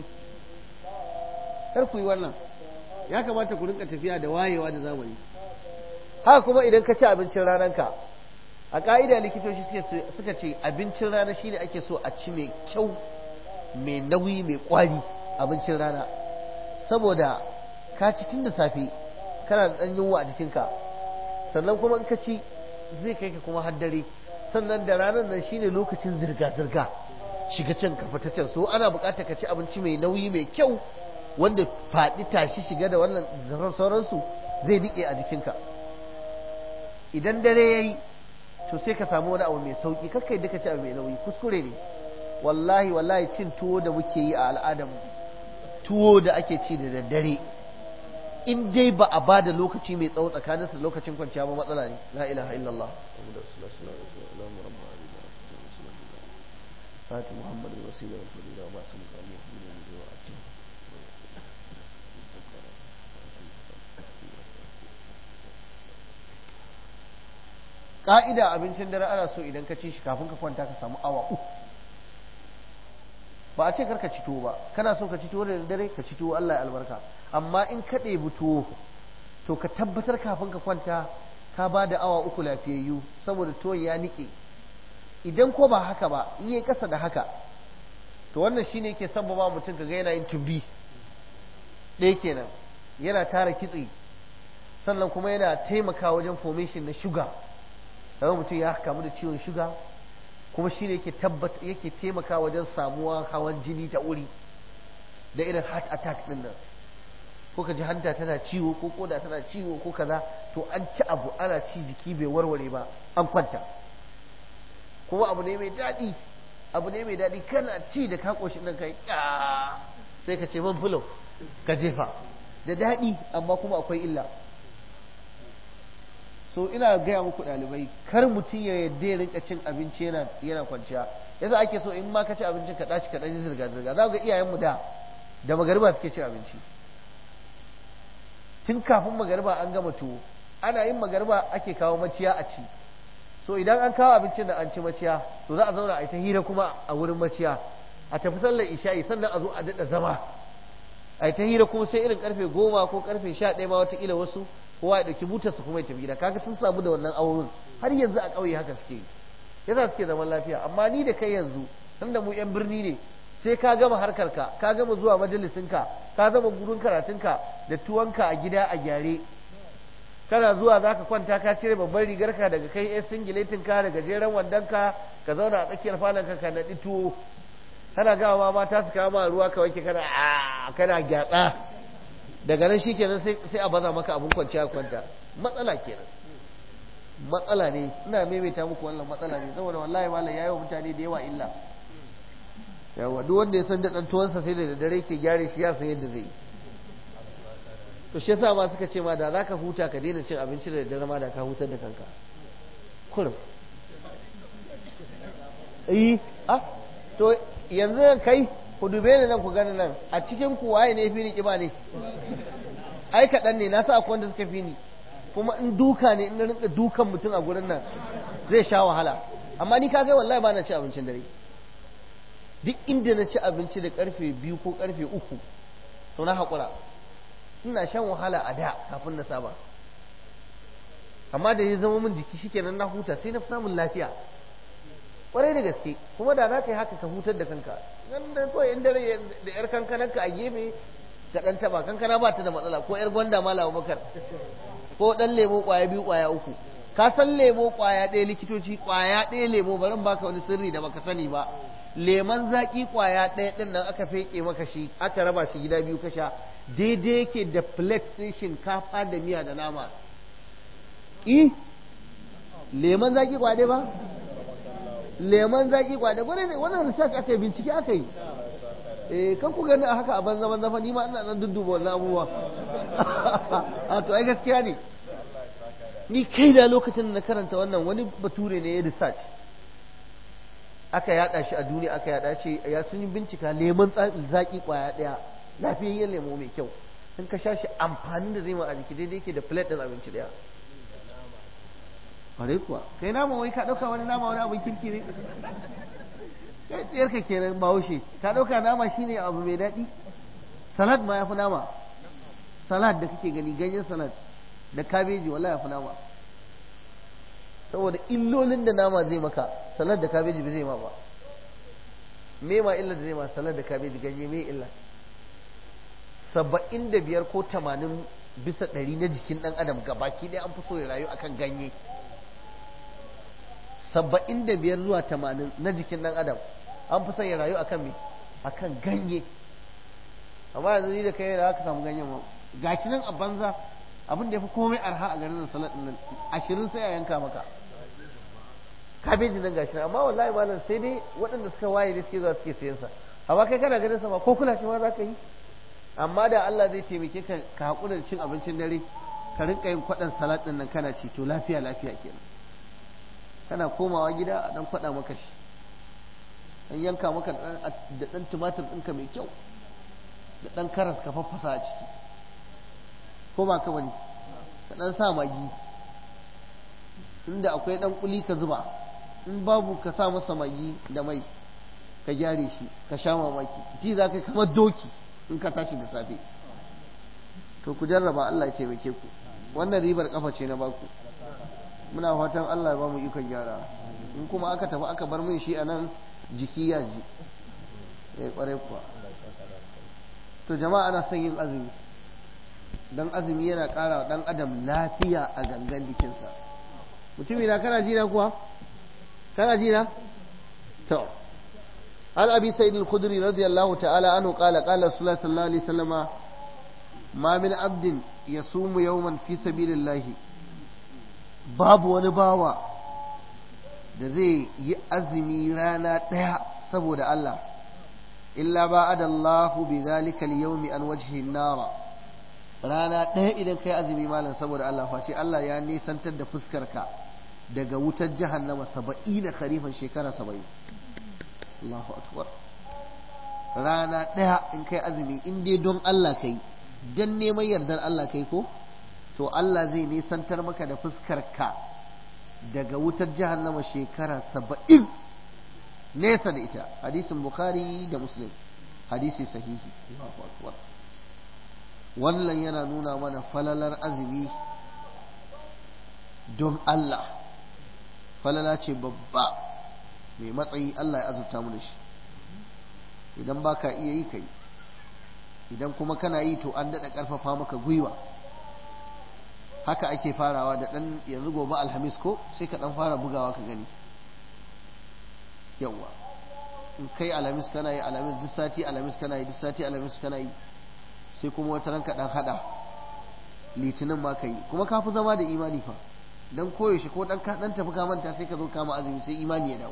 kar ku yi wannan ya kamata ku rinka tafiya da wayewa da zamani haka kuma idan ka ci abincin rananka a ƙa'ida likitoci suka ce abincin rana shine ake so a ci mai kyau mai nauyi mai kwari abincin rana saboda ka ci tun da safe kana da ɗan yunwa a jikinka sannan kuma in ka ci zai kai ka kuma haddare sannan da ranar nan shine lokacin zirga-zirga shiga can ka fita can so ana buƙatar ka ci abinci mai nauyi mai kyau wanda faɗi tashi shiga da wannan sauransu zai niƙe a jikinka idan dare ya yi to sai ka samu wani abu mai sauƙi kakka yi duka ci abu mai nauyi kuskure ne wallahi wallahi cin tuwo da muke yi a al'adar tuwo da ake ci da daddare in dai ba a bada lokaci mai tsawo tsakanin su lokacin kwanciya ba matsala ne la ilaha illallah Fati Muhammad wasila wal fadila wa basu mutane da wa atu Ka'ida abincin dare ana so idan ka ci shi kafin ka kwanta ka samu awa uku ba a ce karka ci tuwo ba kana so ka ci tuwo da dare ka ci tuwo Allah ya albarka amma in ka ɗebi tuwo to ka tabbatar kafin ka kwanta ka ba da awa uku lafiyayyu saboda tuwon ya niƙe idan ko ba haka ba in yi ƙasa da haka to wannan shine yake sababa mutum ka ga yana yin tumbi ɗaya kenan yana tara kitse sannan kuma yana taimaka wajen formation na shuga kaga mutum ya kamu da ciwon shuga kuma shi ne yake taimaka wajen samuwa hawan jini ta wuri da irin heart attack din nan ko ka ji hanta tana ciwo ko koda tana ciwo ko kaza to an ci abu ana ci jiki bai warware ba an kwanta kuma abu ne mai daɗi abu ne mai daɗi kana ci da ka ƙoshi nan kai sai ka ce man fulo ka jefa da daɗi amma kuma akwai illa so ina gaya muku ɗalibai kar mutum ya yadda ya rinka cin abinci yana yana kwanciya yasa ake so in ma ka ci abincin ka ɗaci ka ɗan zirga zirga za ga iyayenmu da da magariba suke cin abinci tun kafin magariba an gama tuwo ana yin magariba ake kawo maciya a ci so idan an kawo abincin da an ci maciya to za a zauna a yi ta hira kuma a wurin maciya a tafi sallar isha'i sannan a zo a daɗa zama a yi ta hira kuma sai irin karfe goma ko karfe sha ɗaya ma watakila wasu kowa ya ɗauki butarsa kuma ya tafi gida kaga sun samu da wannan auren har yanzu a ƙauye haka suke yasa suke zaman lafiya amma ni da kai yanzu tunda mu yan birni ne sai ka gama harkarka ka gama zuwa majalisinka ka zama gurin karatunka da tuwanka a gida a gyare kana zuwa za ka kwanta ka cire babban rigarka daga kai yan singiletinka da gajeren wandonka ka zauna a tsakiyar falonka ka naɗi tuwo kana gawa ma mata su kama ruwa ka wanke kana a kana gyatsa daga nan shikenan sai sai a baza maka abun kwanciya kwanta matsala kenan matsala ne ina maimaita muku wannan matsala ne saboda wallahi malam yayi wa mutane da yawa illa yawa duk wanda ya san da dan tuwansa sai da dare ke gyare shi ya san yadda zai yi to shi yasa ma suka ce ma da zaka huta ka daina cin abinci da daddare ma da ka hutar da kanka kurum eh ah to yanzu kai ku dube ni nan ku gani nan a cikin ku waye ne fi ni kiba ne ai kaɗan ne na sa akwai wanda suka fi ni kuma in duka ne in na rinka dukan mutum a gurin nan zai sha wahala amma ni ka ga wallahi ba na ci abincin dare duk inda na ci abinci da karfe biyu ko karfe uku to na haƙura ina shan wahala a da kafin na saba amma da ya zama min jiki shikenan na huta sai na fi samun lafiya kwarai da gaske kuma da za ka yi haka ka hutar da kanka nan da kawai in dare da yar kankananka a gefe ka dan taba kankana ba ta da matsala ko yar gwanda malawa bakar ko dan lemo kwaya biyu kwaya uku ka san lemo kwaya ɗaya likitoci kwaya ɗaya lemo barin baka wani sirri da baka sani ba leman zaki kwaya ɗaya ɗin nan aka feke maka shi aka raba shi gida biyu ka sha daidai yake da plate ɗin shinkafa da miya da nama i leman zaki kwaya ɗaya ba leman zaki kwaya ɗaya wannan research aka yi bincike aka yi eh kan ku gani a haka a banza banza fa ni ma ina nan dudduba wannan abubuwa a to ai gaskiya ne ni kai da lokacin na karanta wannan wani bature ne ya research aka yada shi a duniya aka yada ce ya sun yi bincika lemon zaki kwaya daya lafiyayyen lemo mai kyau in ka sha shi amfanin da zai ma a jiki daidai yake da plate din abinci daya kwarai kuwa kai nama wai ka dauka wani nama wani abin kirki ne kai tsayar ka kenan bahaushe ka dauka nama shine abu mai daɗi salad ma ya fi nama salad da kake gani ganyen salad da kabeji wallahi ya fi nama saboda illolin da nama zai maka salad da kabeji ba zai ma ba me ma illa da zai ma salad da kabeji ganye me illa saba'in da biyar ko tamanin bisa ɗari na jikin ɗan adam gabaki ɗaya an fi so ya rayu akan ganye saba'in da biyar zuwa tamanin na jikin ɗan adam an fi son ya rayu akan me akan ganye amma yanzu ni da kai da aka samu ganyen ma gashi nan a banza abin da ya fi komai arha a garin salat nan ashirin sai a yanka maka kabeji nan gashi amma wallahi malam sai dai waɗanda suka waye ne suke zuwa suke sayan sa amma kai kana ganin sa ma ko kula shi ma za ka yi amma da Allah zai taimake ka ka haƙura da cin abincin dare ka rinka yin kwaɗan salat ɗin nan kana ci to lafiya lafiya kenan kana komawa gida a ɗan kwaɗa maka shi an yanka maka da ɗan tumatir ɗinka mai kyau da ɗan karas ka faffasa a ciki ko ba ka bane ka ɗan sa magi inda akwai ɗan kuli ka zuba in babu ka sa masa magi da mai ka gyare shi ka sha mamaki ji za ka kamar doki in ka tashi da safe to ku jarraba Allah ya taimake ku wannan ribar kafa ce na baku muna fatan Allah ya ba mu ikon gyara in kuma aka tafi aka bar min shi a nan jiki ya ji ya kware kuwa to jama'a ana son yin azumi don azumi yana ƙara wa ɗan adam lafiya a gangan jikinsa mutumi na kana jina kuwa kana jina to an abi sa'id al-khudri radiyallahu ta'ala anhu qala qala rasulullah sallallahu alaihi wasallam ma min abdin yasumu yawman fi sabilillah babu wani bawa da zai yi azumi rana ɗaya saboda Allah illa ba'ada Allahu bi zalika al-yawmi an wajhi an-nara rana ɗaya idan kai azumi malam saboda Allah face Allah ya nisantar da fuskarka daga wutar jahannama saba'ina kharifan shekara saba'in Allahu akbar rana ɗaya in kai azumi in dai don Allah kai dan neman yardar Allah kai ko to Allah zai nisantar maka da fuskar ka daga wutar jahannama shekara saba'in nesa da ita hadisin bukhari da muslim hadisi sahihi Allahu akbar wannan yana nuna mana falalar azumi don Allah falala ce babba mai matsayi Allah ya azurta mu da shi idan ba ka iya yi ka yi idan kuma kana yi to an daɗa ƙarfafa maka gwiwa haka ake farawa da ɗan yanzu gobe alhamis ko sai ka ɗan fara bugawa ka gani yawwa in kai alhamis kana yi alhamis duk sati alhamis kana yi duk sati alhamis kana yi sai kuma wata ranka ɗan haɗa litinin ma ka yi kuma ka fi zama da imani fa dan koyaushe ko dan ka dan tafi ka manta sai ka zo kama azumi sai imani ya dawo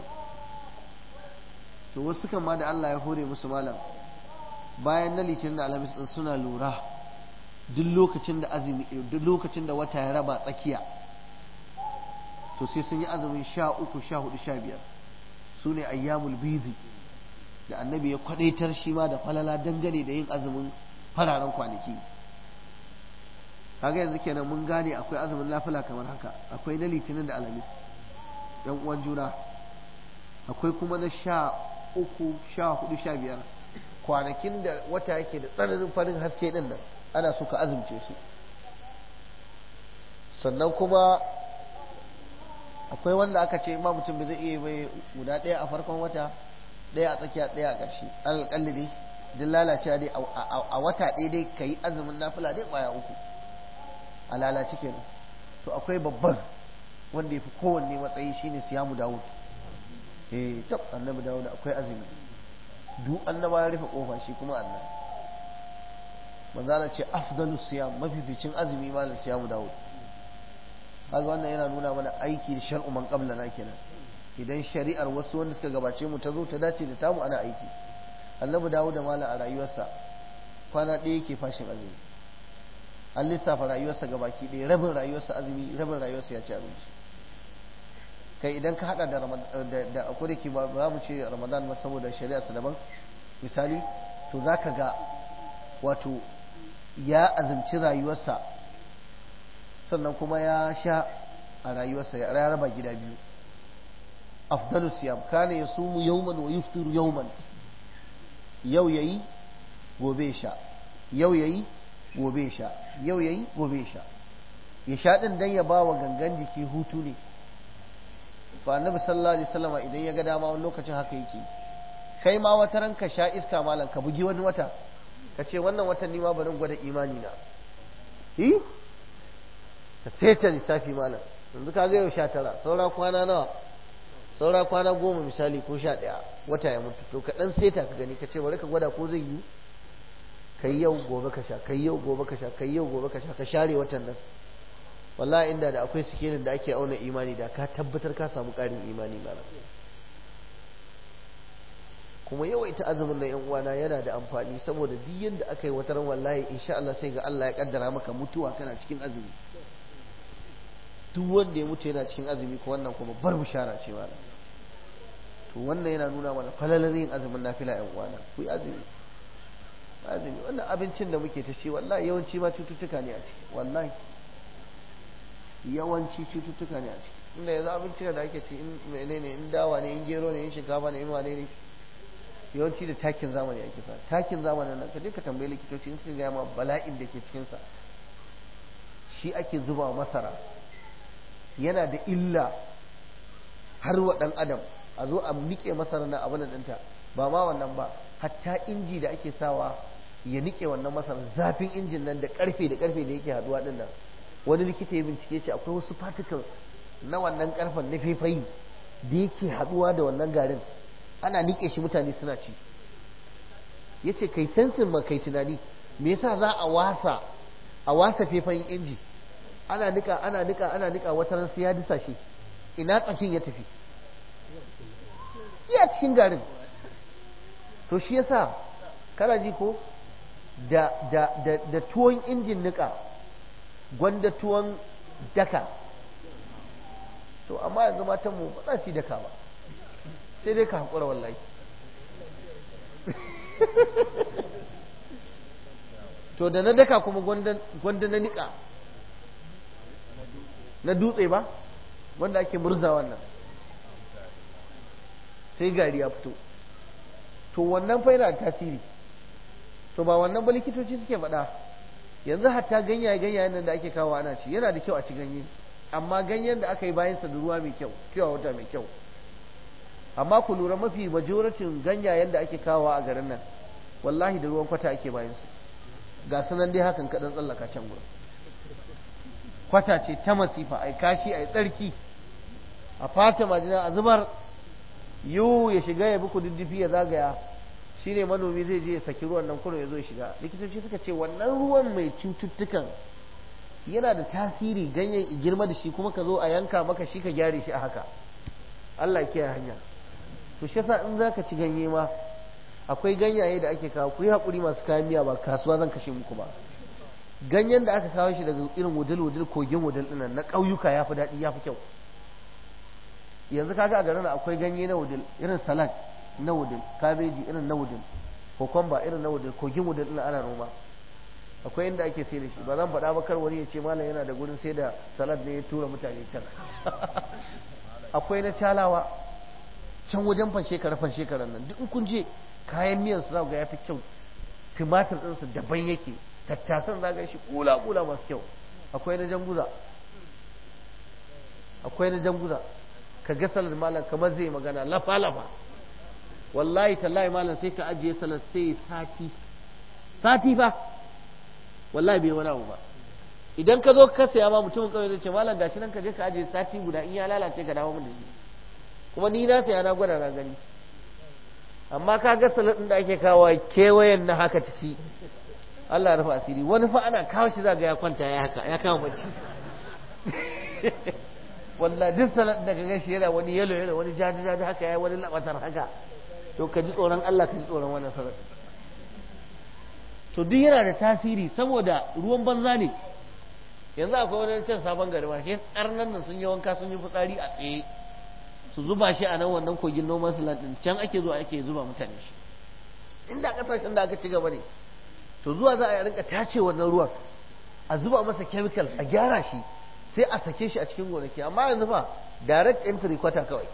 to wasu kan ma da Allah ya hore musu malam bayan na litinin da alhamis din suna lura duk lokacin da azumi duk lokacin da wata ya raba tsakiya to sai sun yi azumin sha uku sha hudu sha biyar su ne ayyamul bidi da annabi ya kwadaitar shi ma da falala dangane da yin azumin fararen kwanaki kaga yanzu kenan mun gane akwai azumin lafila kamar haka akwai na litinin da alhamis yan uwan juna akwai kuma na sha uku sha hudu sha biyar kwanakin da wata yake da tsananin farin haske din nan ana so ka azumce su sannan kuma akwai wanda aka ce ma mutum bai zai iya bai guda ɗaya a farkon wata ɗaya a tsakiya ɗaya a ƙarshe alƙalli dai duk lalacewa dai a wata ɗaya dai ka yi azumin nafila dai ƙwaya uku a lalace kenan to akwai babban wanda ya fi kowanne matsayi shine siyamu dawud eh tab annabi dawud akwai azumi duk annaba ya rufe kofa shi kuma annabi manzala ce afdalu siyam mafificin azumi malam siyamu dawud kaga wannan yana nuna mana aiki da shar'u man qablana kenan idan shari'ar wasu wanda suka gabace mu ta zo ta dace da tamu ana aiki annabi dawud da malam a rayuwarsa kwana ɗaya yake fashin azumi an lissafa rayuwarsa ga baki ɗaya rabin rayuwarsa azumi rabin rayuwarsa ya ci abinci kai idan ka hada da da akwai da ba za mu ce ramadan ba saboda shari'arsa daban misali to za ka ga wato ya azumci rayuwarsa sannan kuma ya sha a rayuwarsa ya raba gida biyu afdalu siyam kana yasumu yawman wa yuftiru yawman yau yayi gobe sha yau yayi gobe sha yau yayi gobe sha ya sha din dan ya ba wa gangan jiki hutu ne ba annabi sallallahu alaihi wasallam idan ya ga dama wani lokacin haka yake kai ma wata ran ka sha iska malam ka bugi wani wata ka ce wannan watan ni ma bari gwada imani na hi ka seta lissafi malam yanzu ka ga yau sha tara saura kwana nawa saura kwana goma misali ko sha ɗaya wata ya mutu to ka ɗan seta ka gani ka ce bari ka gwada ko zai yi kai yau gobe ka sha kai yau gobe ka sha kai yau gobe ka sha ka share watan nan wallahi inda da akwai sikelin da ake auna imani da ka tabbatar ka samu ƙarin imani malam kuma yawaita azumin na yan uwana yana da amfani saboda duk yanda aka yi wata ran wallahi insha Allah sai ga Allah ya kaddara maka mutuwa kana cikin azumi duk wanda ya mutu yana cikin azumi ko wannan kuma bar bishara ce malam to wannan yana nuna mana falalar yin azumin nafila yan uwana ku yi azumi azumi wannan abincin da muke ta ci wallahi yawanci ma cututtuka ne a ciki wallahi yawanci cututtuka ne a ciki inda yanzu abincin da ake ci in menene in dawa ne in gero ne in shinkafa ne in wane ne yawanci da takin zamani ake sa takin zamanin nan kaje ka tambayi likitoci in suka gaya ma bala'in da ke cikin sa shi ake zuba masara yana da illa har wa dan adam a zo a nike masara na abin ɗinta ba ma wannan ba hatta inji da ake sawa ya nike wannan masara zafin injin nan da karfe da karfe da yake haduwa din nan wani likita ya bincike ce akwai wasu particles na wannan karfen na faifayi da yake haduwa da wannan garin ana nike shi mutane suna ci ya ce kai sensin ma kai tunani me yasa za a wasa a wasa faifayin inji ana nika ana nika ana nika wata ran sai ya disa shi ina tsakin ya tafi iya cikin garin to shi yasa kana ji ko da da da da tuwon injin nika gwanda tuwon daka to amma yanzu matan mu ba za su yi daka ba sai dai ka haƙura wallahi to da na daka kuma gwanda na niƙa na dutse ba wanda ake murza wannan sai gari ya fito to wannan fa yana tasiri to ba wannan ba likitoci suke faɗa yanzu hatta ganyaye ganyayen nan da ake kawo ana ci yana da kyau a ci ganye amma ganyen da aka yi bayansa da ruwa mai kyau kyau wata mai kyau amma ku lura mafi majoratin ganyayen da ake kawo a garin nan wallahi da ruwan kwata ake bayansu ga sunan dai hakan kaɗan tsallaka can gurin kwata ce ta masifa a kashi a tsarki a fata majina a zubar yiwu ya shiga ya bi kududdufi ya zagaya shine manomi zai je ya saki ruwan nan kurin ya zo ya shiga likitoci suka ce wannan ruwan mai cututtukan yana da tasiri ganyen girma da shi kuma ka zo a yanka maka shi ka gyare shi a haka Allah ya kiyaye hanya to shi yasa in zaka ci ganye ma akwai ganyaye da ake kawo ku yi hakuri masu kayan miya ba kasuwa zan kashe muku ba ganyen da aka kawo shi daga irin wudil wudil kogin wudil dinnan na ƙauyuka ya fi daɗi ya fi kyau yanzu kaga a garin akwai ganye na wudil irin salad na wudil kabeji irin na wudil kokomba irin na wudil kogin wudil dinnan ana noma akwai inda ake sai da shi ba zan faɗa ba kar wani ya ce malam yana da gurin sai da salad ne ya tura mutane can akwai na calawa can wajen fanshekara fanshekaran nan duk in kun je kayan miyan su za ga ya fi kyau tumatir ɗinsu daban yake tattasan za ga shi kula kula masu kyau akwai na janguza akwai na janguza ka ga salar malam kamar zai magana lafa lafa wallahi tallahi malam sai ka ajiye salar sai sati sati fa wallahi bai wani abu ba idan ka zo ka saya ma mutumin kawai zai ce malam gashi nan ka je ka ajiye sati guda in ya lalace ka dawo mun da shi kuma ni na saya na gwada na gani amma ka ga salat din da ake kawo kewayen na haka ciki Allah ya rufa asiri wani fa ana kawo shi zaga ya kwanta ya haka ya kama bacci wallahi duk salat da kaga shi yana wani yalo yalo wani jaji jaji haka yayi wani labatar haka to ka ji tsoron Allah ka ji tsoron wannan salat to duk yana da tasiri saboda ruwan banza ne yanzu akwai wani can sabon gari ma ke arnan nan sun yi wanka sun yi fitsari a tsaye su zuba shi a nan wannan kogin noman salat din can ake zuwa ake zuba mutane shi inda kasashen da aka ci gaba ne to zuwa za a rinka tace wannan ruwan a zuba masa chemical a gyara shi sai a sake shi a cikin gonaki amma yanzu fa direct entry kwata kawai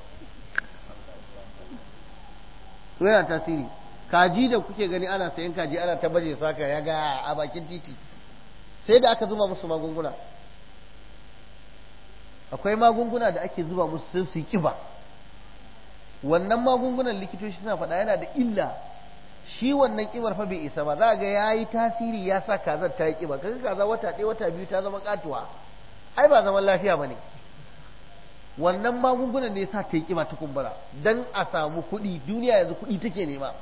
to yana tasiri kaji da kuke gani ana sayan kaji ana ta baje su haka ya ga a bakin titi sai da aka zuba musu magunguna akwai magunguna da ake zuba musu sun su yi kiba wannan magungunan likitoci suna faɗa yana da illa shi wannan kibar fa bai isa ba za ga ya yi tasiri ya sa kazar ta yi kiba kaga kaza wata ɗaya wata biyu ta zama katuwa ai ba zaman lafiya ba ne wannan magungunan ne ya sa ta yi kiba ta kumbura don a samu kuɗi duniya yanzu kuɗi take nema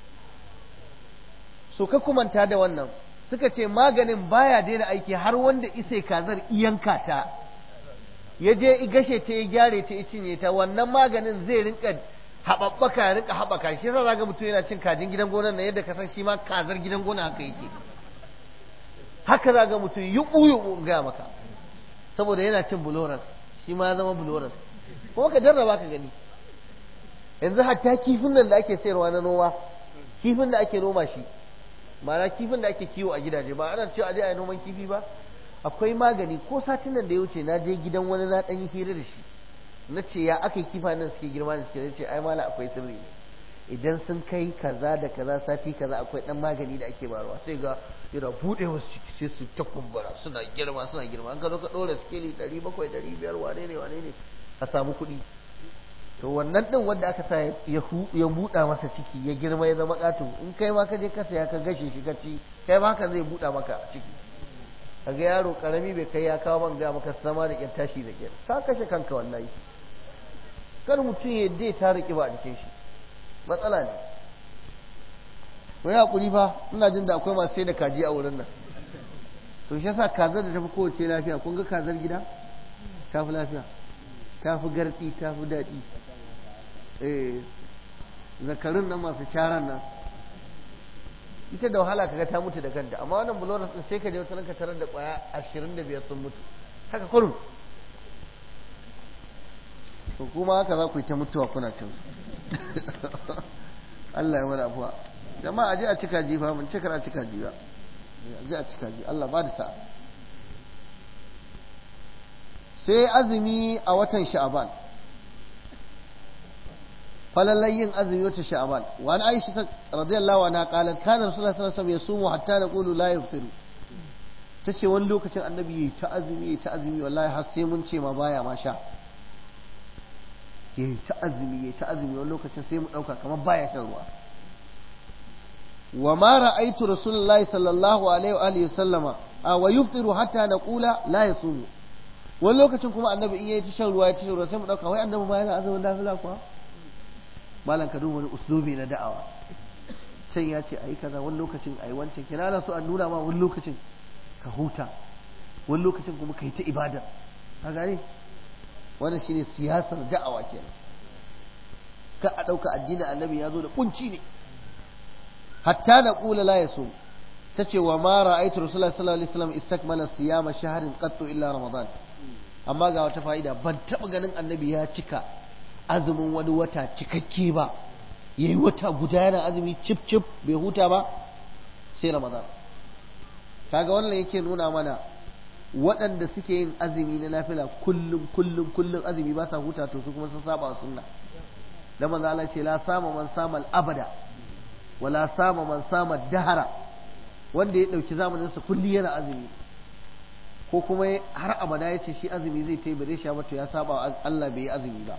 so ka kumanta da wannan suka ce maganin baya daina aiki har wanda isai kazar iyanka ta ya je gashe ta ya gyare ta ya cinye ta wannan maganin zai rinka haɓaɓɓaka ya rinka haɓaka shi yasa ga mutum yana cin kajin gidan gonar na yadda ka san shi ma kazar gidan gona haka yake haka za ga mutum yuɓu yuɓu gaya maka saboda yana cin buloras shi ma ya zama buloras kuma ka jarraba ka gani yanzu hatta kifin nan da ake sayarwa na noma kifin da ake noma shi ma'ana kifin da ake kiwo a gidaje ba ana cewa aje a yi noman kifi ba akwai magani ko satin nan da ya wuce na je gidan wani na ɗan yi hira da shi na ce ya aka yi kifa nan suke girma da suke ce ai mala akwai sirri ne idan sun kai kaza da kaza sati kaza akwai ɗan magani da ake barwa sai ga yana buɗe wasu ciki sai su ta kumbura suna girma suna girma an ka zo ka ɗora sikeli ɗari bakwai ɗari biyar wane ne wane ne a samu kuɗi to wannan ɗin wanda aka sa ya buɗa masa ciki ya girma ya zama ƙato in kai ma ka je ka saya ka gashe shi ka ci kai ma haka zai buɗa maka ciki kaga yaro karami bai kai ya kawo man ga maka sama da ƙyar tashi da ƙyar ka kashe kanka wallahi kar mutum ya dai ta riƙe ba a jikin shi matsala ne ko ya hakuri fa ina jin da akwai masu sai da kaji a wurin nan to shi yasa kazar da tafi kowace lafiya kun ga kazar gida ta fi lafiya ta fi garɗi ta fi daɗi eh zakarun nan masu caran nan ita da wahala kaga ta mutu da kanta amma wannan buloras din sai ka je wata ka tarar da kwaya ashirin da biyar sun mutu haka kurum to kuma haka za ku yi ta mutuwa kuna cin Allah ya wani afuwa jama'a je a cika jifa mun ce a cika jifa ji a cika ji Allah ba da sa'a sai azumi a watan sha'aban falallan yin azumi wata sha'aban wani aisha ta radiyallahu anha qalat kana rasulullahi sallallahu alaihi wasallam yasumu hatta naqulu la yaftiru tace wani lokacin annabi yayi ta azumi yayi ta azumi wallahi har sai mun ce ma baya ma sha yayi ta azumi yayi ta azumi wani lokacin sai mu dauka kamar baya shan ruwa wa ma ra'aytu rasulullahi sallallahu alaihi wa alihi wasallama wa yuftiru hatta naqula la yasumu wani lokacin kuma annabi in yayi ta shan ruwa ya ta shan ruwa sai mu dauka wai annabi ma yana azumin nafila kuwa malam ka duba wani uslubi na da'awa can ya ce ayi kaza wani lokacin ayi wancan kina na so an nuna ma wani lokacin ka huta wani lokacin kuma kai ta ibada ka gane wannan shine siyasar da'awa kenan ka a dauka addinin annabi ya zo da kunci ne hatta na kula la yaso tace wa ma ra'aytu rasulullahi sallallahu alaihi wasallam istakmala siyama shahrin qattu illa ramadan amma ga wata fa'ida ban taba ganin annabi ya cika azumin wani wata cikakke ba ya yi wata guda yana azumi cip cip bai huta ba sai ramadan kaga wannan yake nuna mana waɗanda suke yin azumi na nafila kullum kullum kullum azumi ba sa huta to su kuma sun saba sunna da manzo Allah ce la sama man sama abada wala sama man sama dahara wanda ya dauki zamanin sa kulli yana azumi ko kuma har abada ya ce shi azumi zai ta yi bare sha ba to ya saba Allah bai yi azumi ba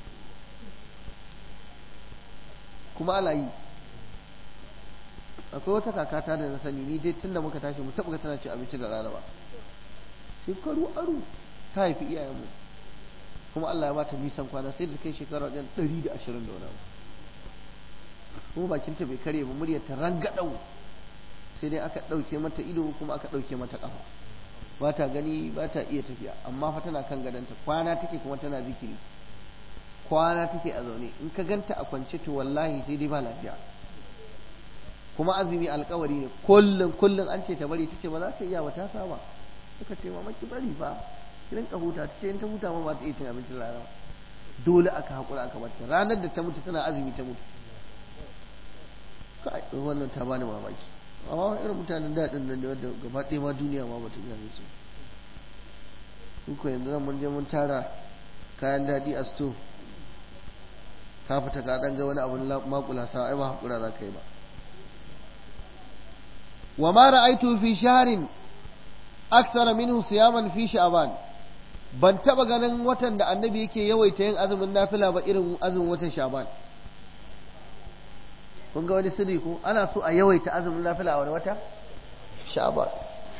kuma ala yi akwai wata kakata da na sani ni dai tun da muka tashi mu taɓa tana cin abinci da rana ba shekaru aru ta haifi iyayenmu kuma Allah ya bata nisan kwana sai da kai shekara wajen ɗari da ashirin da wani kuma bakinta bai karye ba muryar ta rangadau sai dai aka ɗauke mata ido kuma aka ɗauke mata ƙafa ba ta gani ba ta iya tafiya amma fa tana kan gadonta kwana take kuma tana zikiri kwana take a zaune in ka ganta a kwance to wallahi sai dai ba lafiya kuma azumi alkawari ne kullum kullum an ce ta bari tace ba za ta iya ba ta saba suka ce mama ki bari fa ki rinka huta tace in ta huta ma ba ta iya cin abincin rana dole aka hakura aka bata ranar da ta mutu tana azumi ta mutu kai wannan ta bani mamaki amma irin mutanen daɗin nan ne wanda gaba ɗaya ma duniya ma ba ta gane su ko yanzu nan mun je mun tara kayan daɗi a sto ka fita ka ɗan ga wani abin makula sa ai ba hakura za ka yi ba wa ma ra'aitu fi shahrin akthara minhu siyaman fi sha'ban ban taba ganin watan da annabi yake yawaita yin azumin nafila ba irin azumin watan sha'ban kun ga wani sirri ko ana so a yawaita azumin nafila a wani wata sha'ban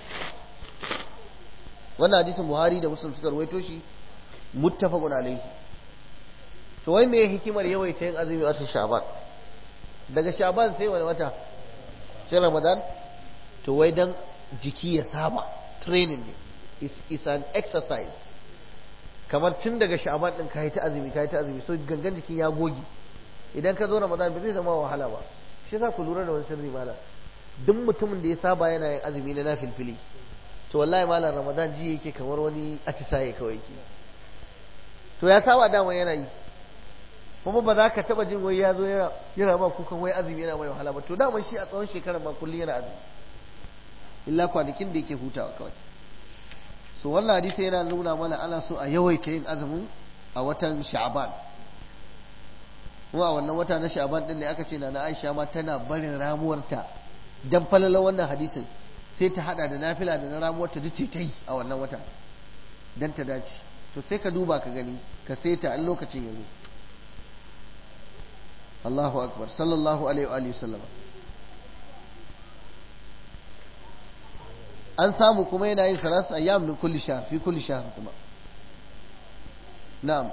wannan hadisin buhari da muslim suka rawaito shi muttafaqun alaihi to wai me hikimar yawaita yin azumi a watan sha'ban daga sha'ban sai wani wata sai ramadan to wai dan jiki ya saba training ne is, is an exercise kamar tun daga sha'ban din ka yi ta azumi ka yi ta azumi so gangan jikin ya goge idan ka zo ramadan ba zai zama wahala ba shi za ku lura da wani sirri mala duk mutumin da ya saba yana yin azumi na nafilfili to wallahi malam ramadan ji yake kamar wani atisaye kawai yake to ya saba dama yana yi kuma ba za ka taba jin wai ya zo yana ba kukan wai azumi yana mai wahala ba to dama shi a tsawon shekarar ba kullum yana azumi illa kwanakin da yake hutawa kawai so wannan hadisi yana nuna mana ana so a yawaita yin azumin a watan sha'ban kuma a wannan wata na sha'ban din ne aka ce na Aisha ma tana barin ramuwarta dan falalan wannan hadisin sai ta hada da nafila da na ramuwarta duk ta yi a wannan wata dan ta dace to sai ka duba ka gani ka saita a lokacin yanzu Allahu akbar sallallahu alaihi wa sallam an samu kuma yana yin salatu ayyam min kulli shahr fi kulli shahr kuma na'am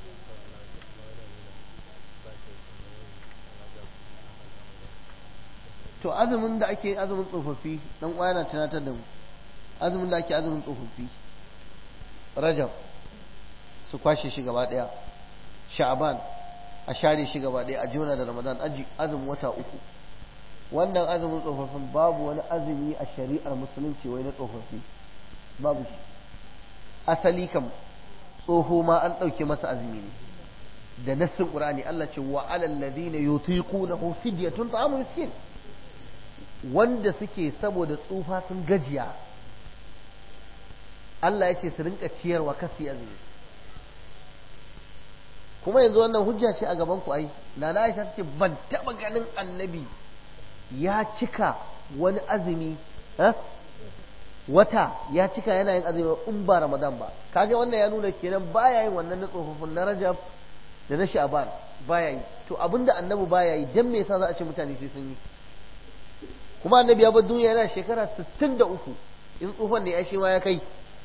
to azumin da ake azumin tsofaffi dan uwa yana tunatar da mu azumin da ake azumin tsofaffi rajab su kwashe shi gaba daya sha'ban a share shi gaba daya a jona da ramadan azumin wata uku wannan azumin tsofaffin babu wani azumi a shari'ar musulunci wai na tsofaffi babu shi asali kam tsoho ma an ɗauke masa azumi ne da nassin qur'ani Allah ce wa alal ladina yutiqunahu fidyatun ta'amu miskin wanda suke saboda tsufa sun gajiya Allah ya ce su rinka ciyarwa kasi azumi kuma yanzu wannan hujja ce a gaban ku ai nana Aisha ta ce ban taba ganin annabi ya cika wani azumi wata ya cika yana yin azumi in ba Ramadan ba kaga wannan ya nuna kenan baya yin wannan na tsofaffin na Rajab da na Sha'ban baya yi to abinda annabi baya yi dan me yasa za a ce mutane sai sun yi kuma annabi ya bar duniya yana shekara 63 in tsufan ne ya shi ma ya kai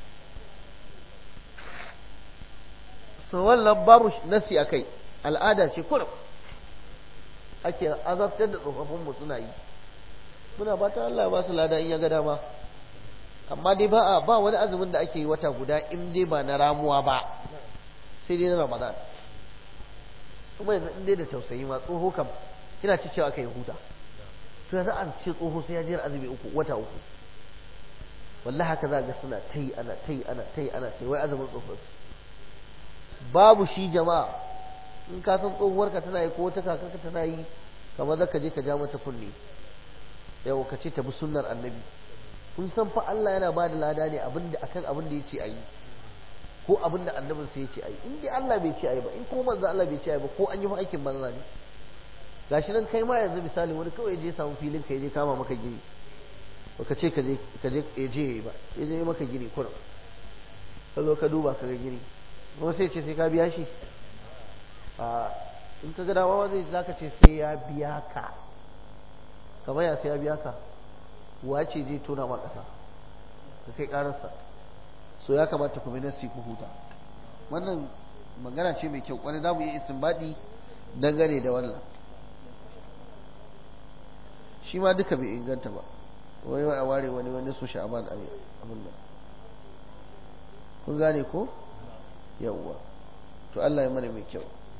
so wannan babu nasi a kai al'ada ce kurum ake azabtar da tsofaffinmu suna yi muna fata Allah ba su lada in ya ga dama amma dai ba a ba wani azumin da ake yi wata guda in dai ba na ramuwa ba sai dai na ramadan kuma yanzu in dai da tausayi ma tsoho kam kina ci cewa kai huta to yanzu an ce tsoho sai ya jira azumi uku wata uku wallahi haka za ga suna ta yi ana ta yi ana ta yi ana ta yi wai azumin tsofaffi babu shi jama'a in ka san tsohuwarka tana yi ko wata kakarka tana yi kamar za ka je ka ja mata kunne yau ka ce ta bi sunnar annabi kun san fa Allah yana ba da lada ne abinda akan abin da ya ce a yi ko abin da annabin sai ya ce a yi in dai Allah bai ce a yi ba in kuma manzo Allah bai ce a yi ba ko an yi fa aikin banza ne gashi nan kai ma yanzu misali wani kawai je samu filin ka je kama maka gini baka ce ka je ka je ya je ba ya je maka gini kurum ka zo ka duba ka ga gini kuma sai ce sai ka biya shi a in ka ga dama zai zaka ce sai ya biya ka kamar ya sai ya biya ka wace zai tona ma ƙasa ka kai ƙararsa so ya kamata ku bi nasi ku huta wannan magana ce mai kyau kwarai za mu yi istinbadi dangane da wannan shi ma duka bai inganta ba wai a ware wani wani su sha'aban a abin nan kun gane ko yawwa to Allah ya mana mai kyau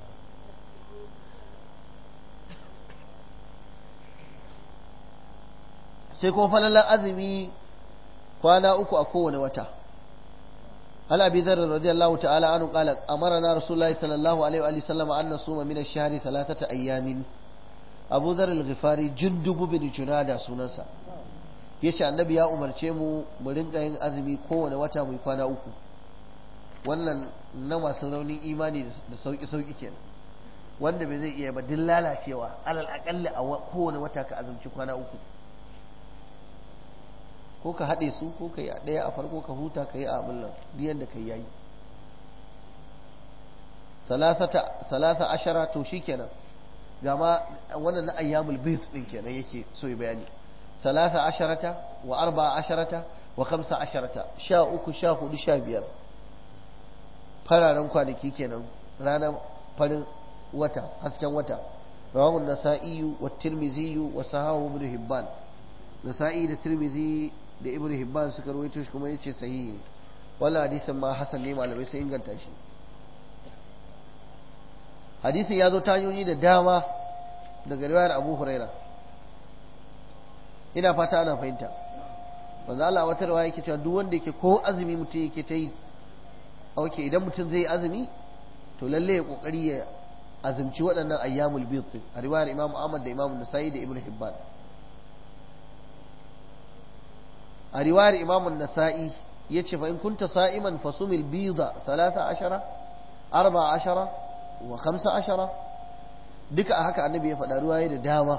sai kuma falalar azumi kwana uku a kowane wata عن ابي ذر رضي الله تعالى عنه قال امرنا رسول الله صلى الله عليه واله وسلم ان نصوم من الشهر ثلاثه ايام ابو ذر الغفاري جندب بن جناده sunansa yace annabi ya umarce mu mu rinka yin azumi kowane wata mai kwana uku wannan na masu raunin imani da sauki sauki kenan wanda bai zai iya ba din lalacewa alal akalli a kowane wata ka azumci kwana uku ko ka haɗe su ko ka yi a ɗaya a farko ka huta ka yi a abin nan biyan da ka yi yayi talata ashara to shi kenan gama wannan na ayyamul bayt din kenan yake so ya bayani talata asharata wa arba asharata wa khamsa asharata sha uku sha hudu sha biyar fararen kwanaki kenan ranar farin wata hasken wata rawahu nasa'i wa tirmizi wa sahahu ibn hibban nasa'i da tirmizi da ibn hibban suka rawaito shi kuma yace sahihi ne wannan hadisin ma hasan ne malamai sai inganta shi hadisin ya zo ta hanyoyi da dama daga riwayar abu huraira ina fata ana fahimta manzo Allah wata riwaya yake cewa duk wanda yake ko azumi mutum yake ta yi okay idan mutum zai yi azumi to lalle ya kokari ya azumci waɗannan ayyamul bid a riwayar imam Ahmad da imam Nasa'i da ibn Hibban a riwayar imamun nasa'i ya ce fa in kunta sa'iman fasumil bida talata ashara arba ashara wa kamsa ashara duka a haka annabi ya faɗa riwaye da dama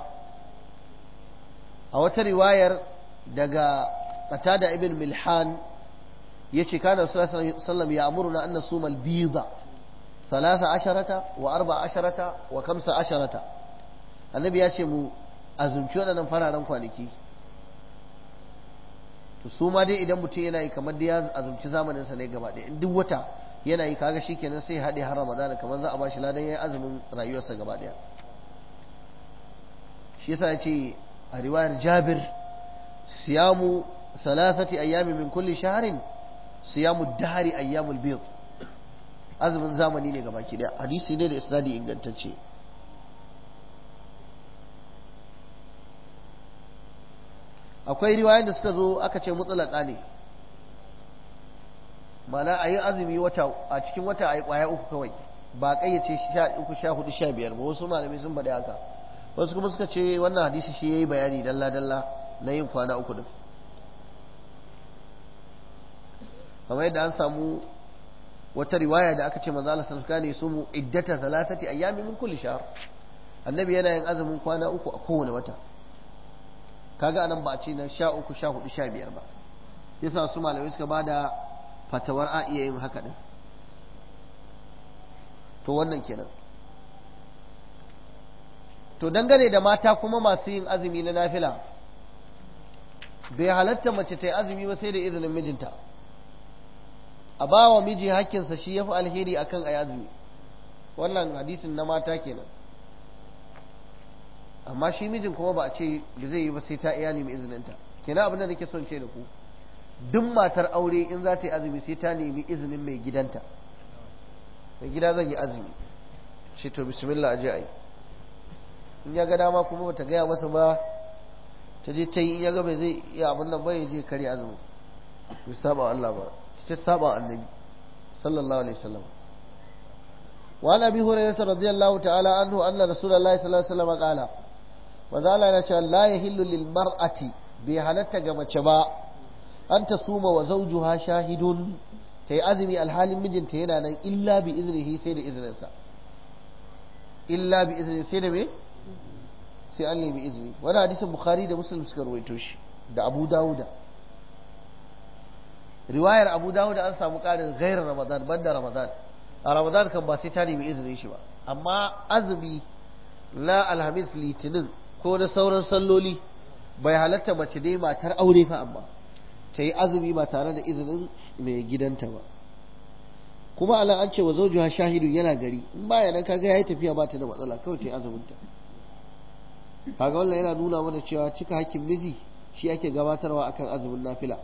a wata riwayar daga qatada ibn milhan ya ce kana sallam ya amuruna an nasumal bida talata asharata wa arba asharata wa kamsa asharata annabi ya ce mu azumci waɗannan fararen kwanaki to su ma dai idan mutum yana yi kamar da ya azumci zamaninsa ne gaba ɗaya in duk wata yana yi kaga shikenan sai haɗe har ramadana kamar za a bashi ladan yayin azumin rayuwarsa gaba ɗaya shi yasa ya ce a riwayar jabir siyamu salasati ayyami min kulli shaharin siyamu dahari ayyamul bid azumin zamani ne gaba ki ɗaya hadisi ne da isnadi ingantacce akwai riwayoyin da suka zo aka ce mutsalaka ne mana a yi azumi wata a cikin wata a yi kwaya uku kawai ba kayyace sha uku sha hudu sha biyar ba wasu malamai sun faɗi haka wasu kuma suka ce wannan hadisi shi ya yi bayani dalla dalla na yin kwana uku din kamar yadda an samu wata riwaya da aka ce manzo Allah sallallahu alaihi wasallam su iddata thalathati ayyamin min kulli shahr annabi yana yin azumin kwana uku a kowane wata kaga anan ba a ce na sha uku sha hudu sha biyar ba yasa su malamai suka bada fatawar a iya yin haka din to wannan kenan to dangane da mata kuma masu yin azumi na nafila bai halatta mace ta yi azumi ba sai da izinin mijinta a ba wa miji hakkinsa shi ya fi alheri akan a yi azumi wannan hadisin na mata kenan amma shi mijin kuma ba a ce da zai yi ba sai ta iya nemi izininta kenan abin da nake son ce da ku duk matar aure in za ta yi azumi sai ta nemi izinin mai gidanta mai gida zan yi azumi ce to bismillah aje a yi in ya ga dama kuma bata gaya masa ba ta je ta yi in ya ga bai zai iya abin nan ba ya je kare azumi bai saba Allah ba ta saba annabi sallallahu alaihi wasallam وعن ابي هريره رضي الله تعالى عنه ان رسول الله صلى الله عليه وسلم قال maza Allah yana cewa la yahillu lil mar'ati bai halatta ga mace ba an ta suma wa zawjuha shahidun ta yi azumi alhalin mijinta yana nan illa bi iznihi sai da izininsa illa bi iznihi sai da me sai an nemi izini wani hadisin bukhari da muslim suka rawaito shi da abu dawuda riwayar abu dawuda an samu karin gairar ramadan banda ramadan a ramadan kan ba sai ta nemi izinin shi ba amma azumi na alhamis litinin ko na sauran salloli bai halatta mace dai matar aure fa amma ta yi azumi ba tare da izinin mai gidanta ba kuma ala an ce wa zaujuha shahidu yana gari in baya nan kaga yayi tafiya ba ta da matsala kawai ta yi azuminta kaga wannan yana nuna mana cewa cika hakkin miji shi ake gabatarwa akan azumin nafila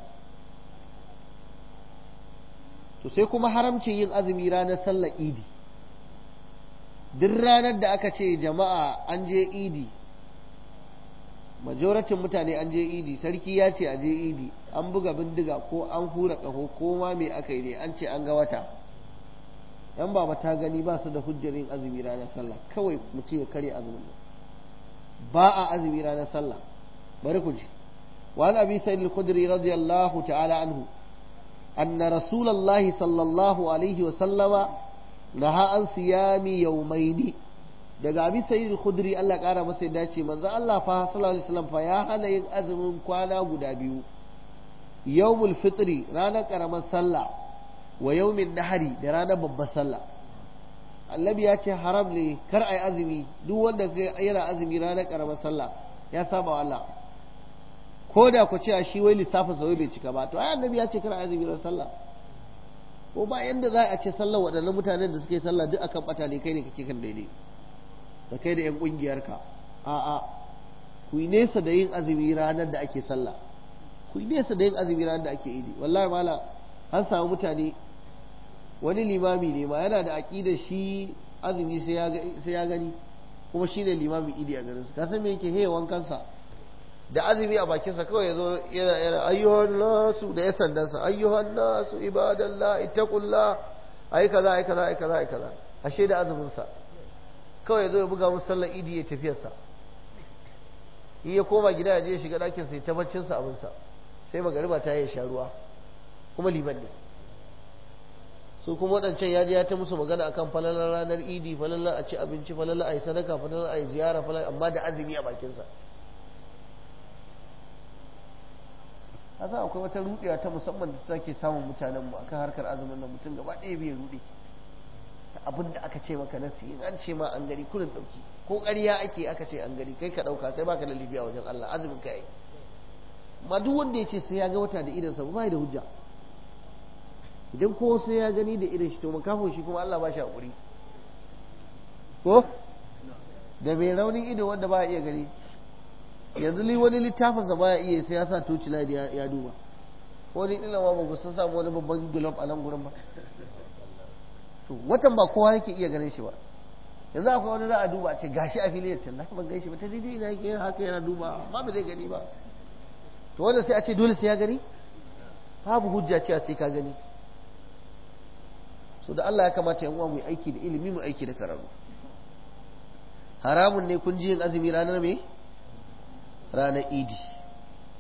to sai kuma haramcin yin azumi ranar sallar idi duk ranar da aka ce jama'a an je idi majoratin mutane an je idi sarki ya ce a je idi an buga bindiga ko an hura ƙaho ko ma me aka yi ne an ce an ga wata yan baba ta gani ba su da hujjar yin azumi ranar sallah kawai mutum ya karya azumin ba a azumi ranar sallah bari ku ji وعن أبي سعيد الخدري رضي الله تعالى عنه أن رسول الله صلى الله عليه وسلم نهى عن صيام يومين daga abi sayyid khudri Allah kara masa yadda ce manzo Allah fa sallallahu alaihi wasallam fa ya hana yin azumin kwana guda biyu yawmul fitri ranar karamar sallah wa yawmin nahari da ranar babbar sallah annabi ya ce haram ne kar ai azumi duk wanda yana azumi ranar karamar sallah ya saba wa Allah ko da ku ce shi wai lissafin sa bai cika ba to ai annabi ya ce kar ai azumi ranar sallah ko ba yanda za a ce sallar waɗannan mutanen da suke sallah duk akan bata ne kai ne kake kan daidai da kai da 'yan ƙungiyarka a'a ku yi nesa da yin azumi ranar da ake sallah ku yi nesa da yin azumi ranar da ake idi wallahi mala an samu mutane wani limami ne ma yana da aƙidar shi azumi sai ya gani kuma shi ne limamin idi a garin su kasan me yake hewa wankansa da azumi a bakinsa kawai ya zo yana yana ayyuhan nasu da ya sandansa ayyuhan nasu ibadallah ittaqullah ai kaza ai kaza ai kaza ai kaza ashe da azumin sa kawai zo ya buga musu sallar idi ya tafiyarsa in ya koma gida ya je ya shiga ɗakin sa ya ta baccin sa abinsa sai magariba ta ya sha ruwa kuma liman ne su kuma waɗancan ya je ya ta musu magana akan falalar ranar idi falalar a ci abinci falalar a yi sadaka falalar a yi ziyara falalar amma da azumi a bakinsa a sa akwai wata ruɗewa ta musamman da take samun mutanenmu akan harkar azumin nan mutum gaba ɗaya bai ruɗe abin da aka ce maka nasi in an ce ma an gari kurin ɗauki ko ƙarya ake aka ce an gari kai ka ɗauka kai baka da lafiya wajen Allah azumin ka yi ma duk wanda ya ce sai ya ga wata da idansa ba da hujja idan ko sai ya gani da idan shi to makafin shi kuma Allah ba shi haƙuri ko da mai raunin ido wanda ba iya gani yanzu li wani littafinsa ba ya iya sai ya sa toci ya duba ko ni ina ma ba ku sun samu wani babban gulab a nan gurin ba to watan ba kowa yake iya ganin shi ba yanzu akwai wani za a duba a ce gashi a filiyar can na ban gaishe ba ta daidai ina yake haka yana duba amma ba zai gani ba to wanda sai a ce dole sai ya gani babu hujja cewa sai ka gani so da Allah ya kamata yan uwa mu aiki da ilimi mu aiki da karatu haramun ne kun ji yin azumi ranar me ranar idi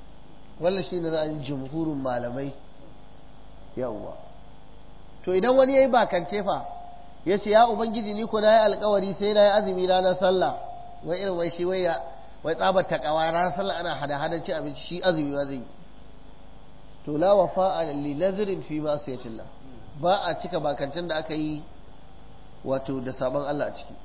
wannan shine ra'ayin jumhurin malamai yawwa to idan wani yayi bakance fa ya ce ya ubangiji ni ko na yi alkawari sai na yi azumi ranar sallah wai irin wai shi wai ya wai tsabar takawa ranar sallah ana hada hadan cin abinci shi azumi ma zai yi to la wafa li nadhrin fi ma sayatillah ba a cika bakancin da aka yi wato da sabon Allah a ciki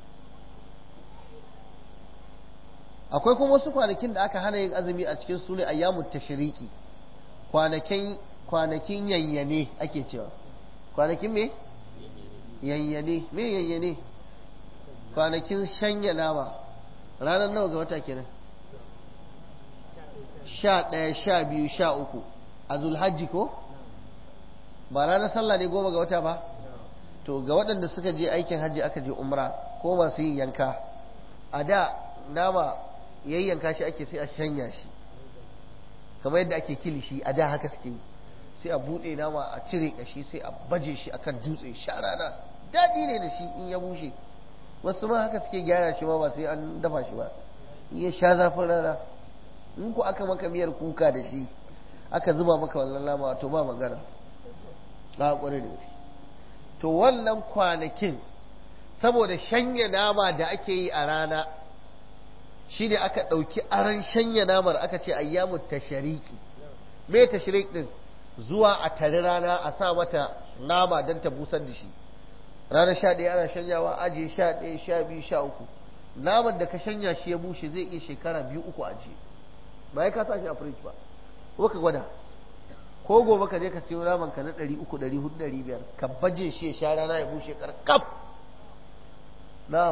akwai kuma wasu kwanakin da aka hana yin azumi a cikin su ne ayyamut tashriki kwanakin kwanakin yayyane ake cewa kwanakin me yayyane me yayyane kwanakin shanya nama ranar nawa ga wata kenan sha ɗaya sha biyu sha uku a zulhajji ko ba ranar sallah ne goma ga wata ba to ga waɗanda suka je aikin hajji aka je umra ko masu yin yanka a da nama yayyanka shi ake sai a shanya shi kamar yadda ake kilishi a da haka suke yi sai a buɗe nama a cire kashi sai a baje shi akan dutse sha rana daɗi ne da shi in ya bushe wasu ma haka suke gyara shi ma ba sai an dafa shi ba in ya sha zafin rana in ku aka maka miyar kuka da shi aka zuba maka wannan nama to ba magana na ƙwarai da gaske to wannan kwanakin saboda shanya nama da ake yi a rana shi ne aka ɗauki aran shanya namar aka ce ayyamu tashariki me tasharik din zuwa a tari rana a sa mata nama don ta busar da shi ranar sha ɗaya ana shanyawa ajiye sha ɗaya sha biyu sha uku naman da ka shanya shi ya bushe zai iya shekara biyu uku ajiye ba ya kasa shi a firij ba ko ka gwada ko gobe ka je ka siyo naman ka na ɗari uku ɗari hudu ɗari biyar ka baje shi ya sha rana ya bushe karkaf na'am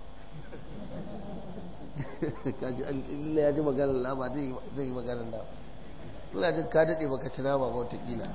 kaji Allah ya ji maganar nama zai yi maganar nama ina jin ka daɗe baka ci nama ba watakila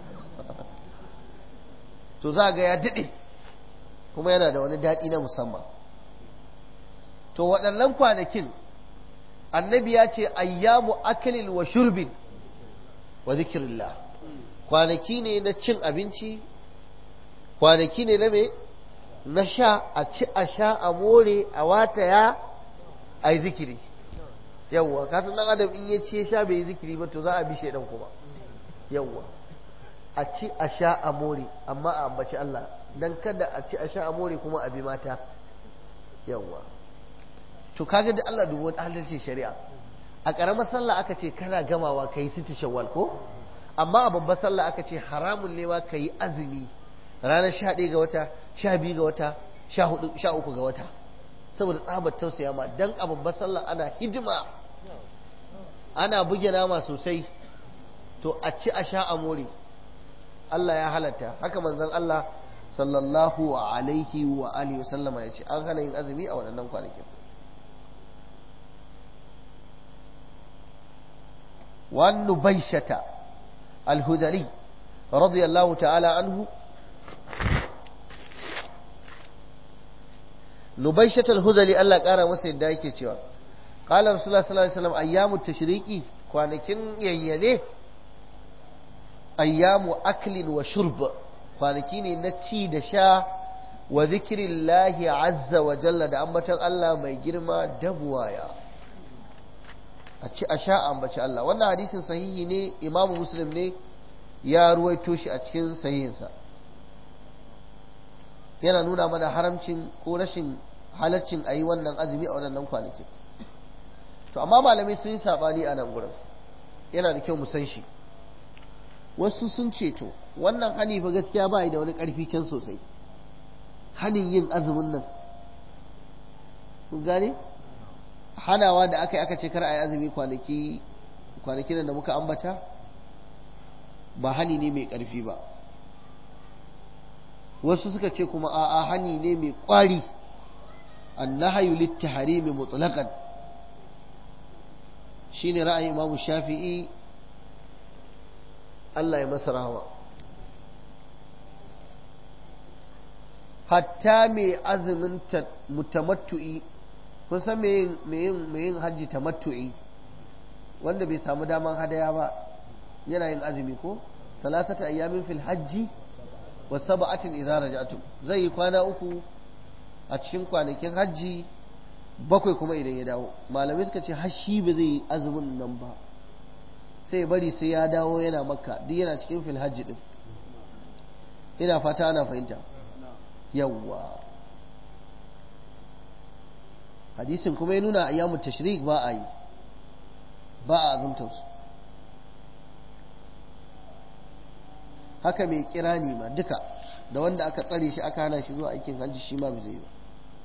to za ga ya daɗe kuma yana da wani daɗi na musamman to waɗannan kwanakin annabi ya ce ayyamu akalin wa shurbin wa zikirillah kwanaki ne na cin abinci kwanaki ne na me na sha a ci a sha a more a wataya a yi zikiri yawwa kasan dan adam in ya ci ya sha bai yi zikiri ba to za a bi shaidan kuma yawwa a ci a sha a more amma a ambaci Allah dan kada a ci a sha a more kuma a bi mata yawwa to kaga da Allah dubo adalcin shari'a a karamar sallah aka ce kana gamawa kai siti shawwal ko amma a babbar sallah aka ce haramun ne ma kai azumi ranar sha ɗaya ga wata sha biyu ga wata sha hudu sha uku ga wata saboda tsabar tausaya ma dan a babbar sallah ana hidima ana buge nama sosai to a ci a sha a more Allah ya halatta haka manzon Allah sallallahu alaihi wa alihi wa sallama ya ce an hana yin azumi a waɗannan kwanakin وعن نبيشة الهذلي رضي الله تعالى عنه نبيشة الهذلي الله قال مسيد دايكي تيوا قال رسول الله صلى الله عليه وسلم أيام التشريكي kwanakin yayyane ayyamu aklin wa shurb kwanaki ne na ci da sha wa zikirillahi azza wa jalla da ambatan Allah mai girma da buwaya a ci a sha ambaci Allah wannan hadisin sahihi ne imamu muslim ne ya ruwaito shi a cikin sahihinsa yana nuna mana haramcin ko rashin halaccin a yi wannan azumi a wannan kwanakin to amma malamai sun yi sabani a nan gurin yana da kyau mu san shi wasu sun ce to wannan hani fa gaskiya ba da wani karfi can sosai hanin yin azumin nan kun gane hanawa da aka yi aka ce kar a yi azumi kwanaki kwanakin da muka ambata ba hani ne mai ƙarfi ba wasu suka ce kuma a'a hani ne mai ƙwari annahayu littaharimi mutlaqan shine ra'ayin imamu shafi'i Allah ya masa rahama hatta mai azumin mutamattu'i kun san me yin hajji tamattu'i wanda bai samu daman hadaya ba yana yin azumi ko talatata ayyamin fil hajji wa sab'atin idza raja'tum zai yi kwana uku a cikin kwanakin hajji bakwai kuma idan ya dawo malamai suka ce hashi ba zai yi azumin nan ba sai bari sai ya dawo yana makka duk yana cikin fil hajji din ina fata ana fahimta yawwa hadisin kuma ya nuna ayyamu tashrik ba a yi ba a azumtar su haka mai kirani ma duka da wanda aka tsare shi aka hana shi zuwa aikin hajji shi ma bai zai ba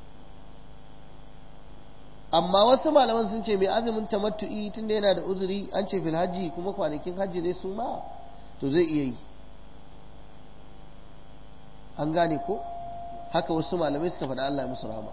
amma wasu malaman sun ce mai azumin tamattu'i tunda yana da uzuri an ce fil hajji kuma kwanakin hajji ne su ma to zai iya yi an gane ko haka wasu malamai suka faɗa Allah ya musu rahama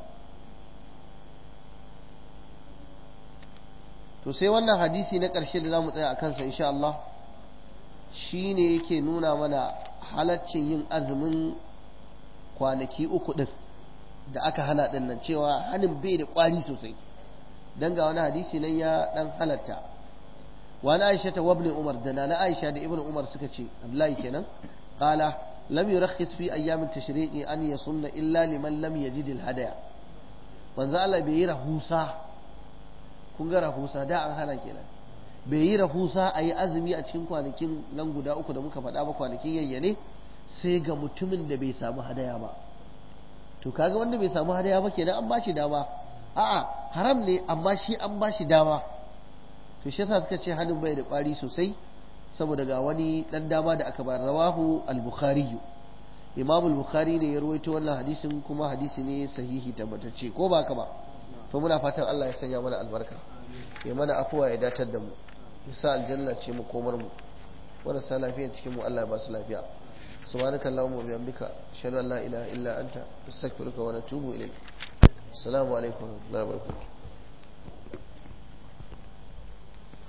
to sai wannan hadisi na ƙarshe da za mu tsaya a kansa insha Allah shi ne yake nuna mana halaccin yin azumin kwanaki uku ɗin da aka hana ɗin nan cewa hannun bai da ƙwari sosai don ga wani hadisi nan ya ɗan halatta wani aisha ta wabni umar da na aisha da ibn umar suka ce abdullahi kenan qala lam yurakhis fi ayyamin tashriqi an yasunna illa liman lam yajid al hadaya manzo Allah bai yi rahusa kun ga rahusa da an hana kenan bai yi rahusa a yi azumi a cikin kwanakin nan guda uku da muka faɗa ba kwanakin yayyane sai ga mutumin da bai samu hadaya ba to kaga wanda bai samu hadaya ba kenan an bashi dama a'a haram ne amma shi an bashi dama to shi yasa suka ce hannun bai da ƙwari sosai saboda ga wani dan dama da aka bar rawahu al-bukhari imam al-bukhari ne ya rawaito wannan hadisin kuma hadisi ne sahihi tabbatacce ko ba ka ba to muna fatan Allah ya sanya mana albarka ya mana afuwa ya datar da mu ya sa aljanna ce mu komar mu marasa lafiya cikin mu Allah ya ba su lafiya subhanaka allahumma wa bihamdika ashhadu an la ilaha illa anta astaghfiruka wa atubu ilayk assalamu alaikum wa rahmatullahi wa barakatuh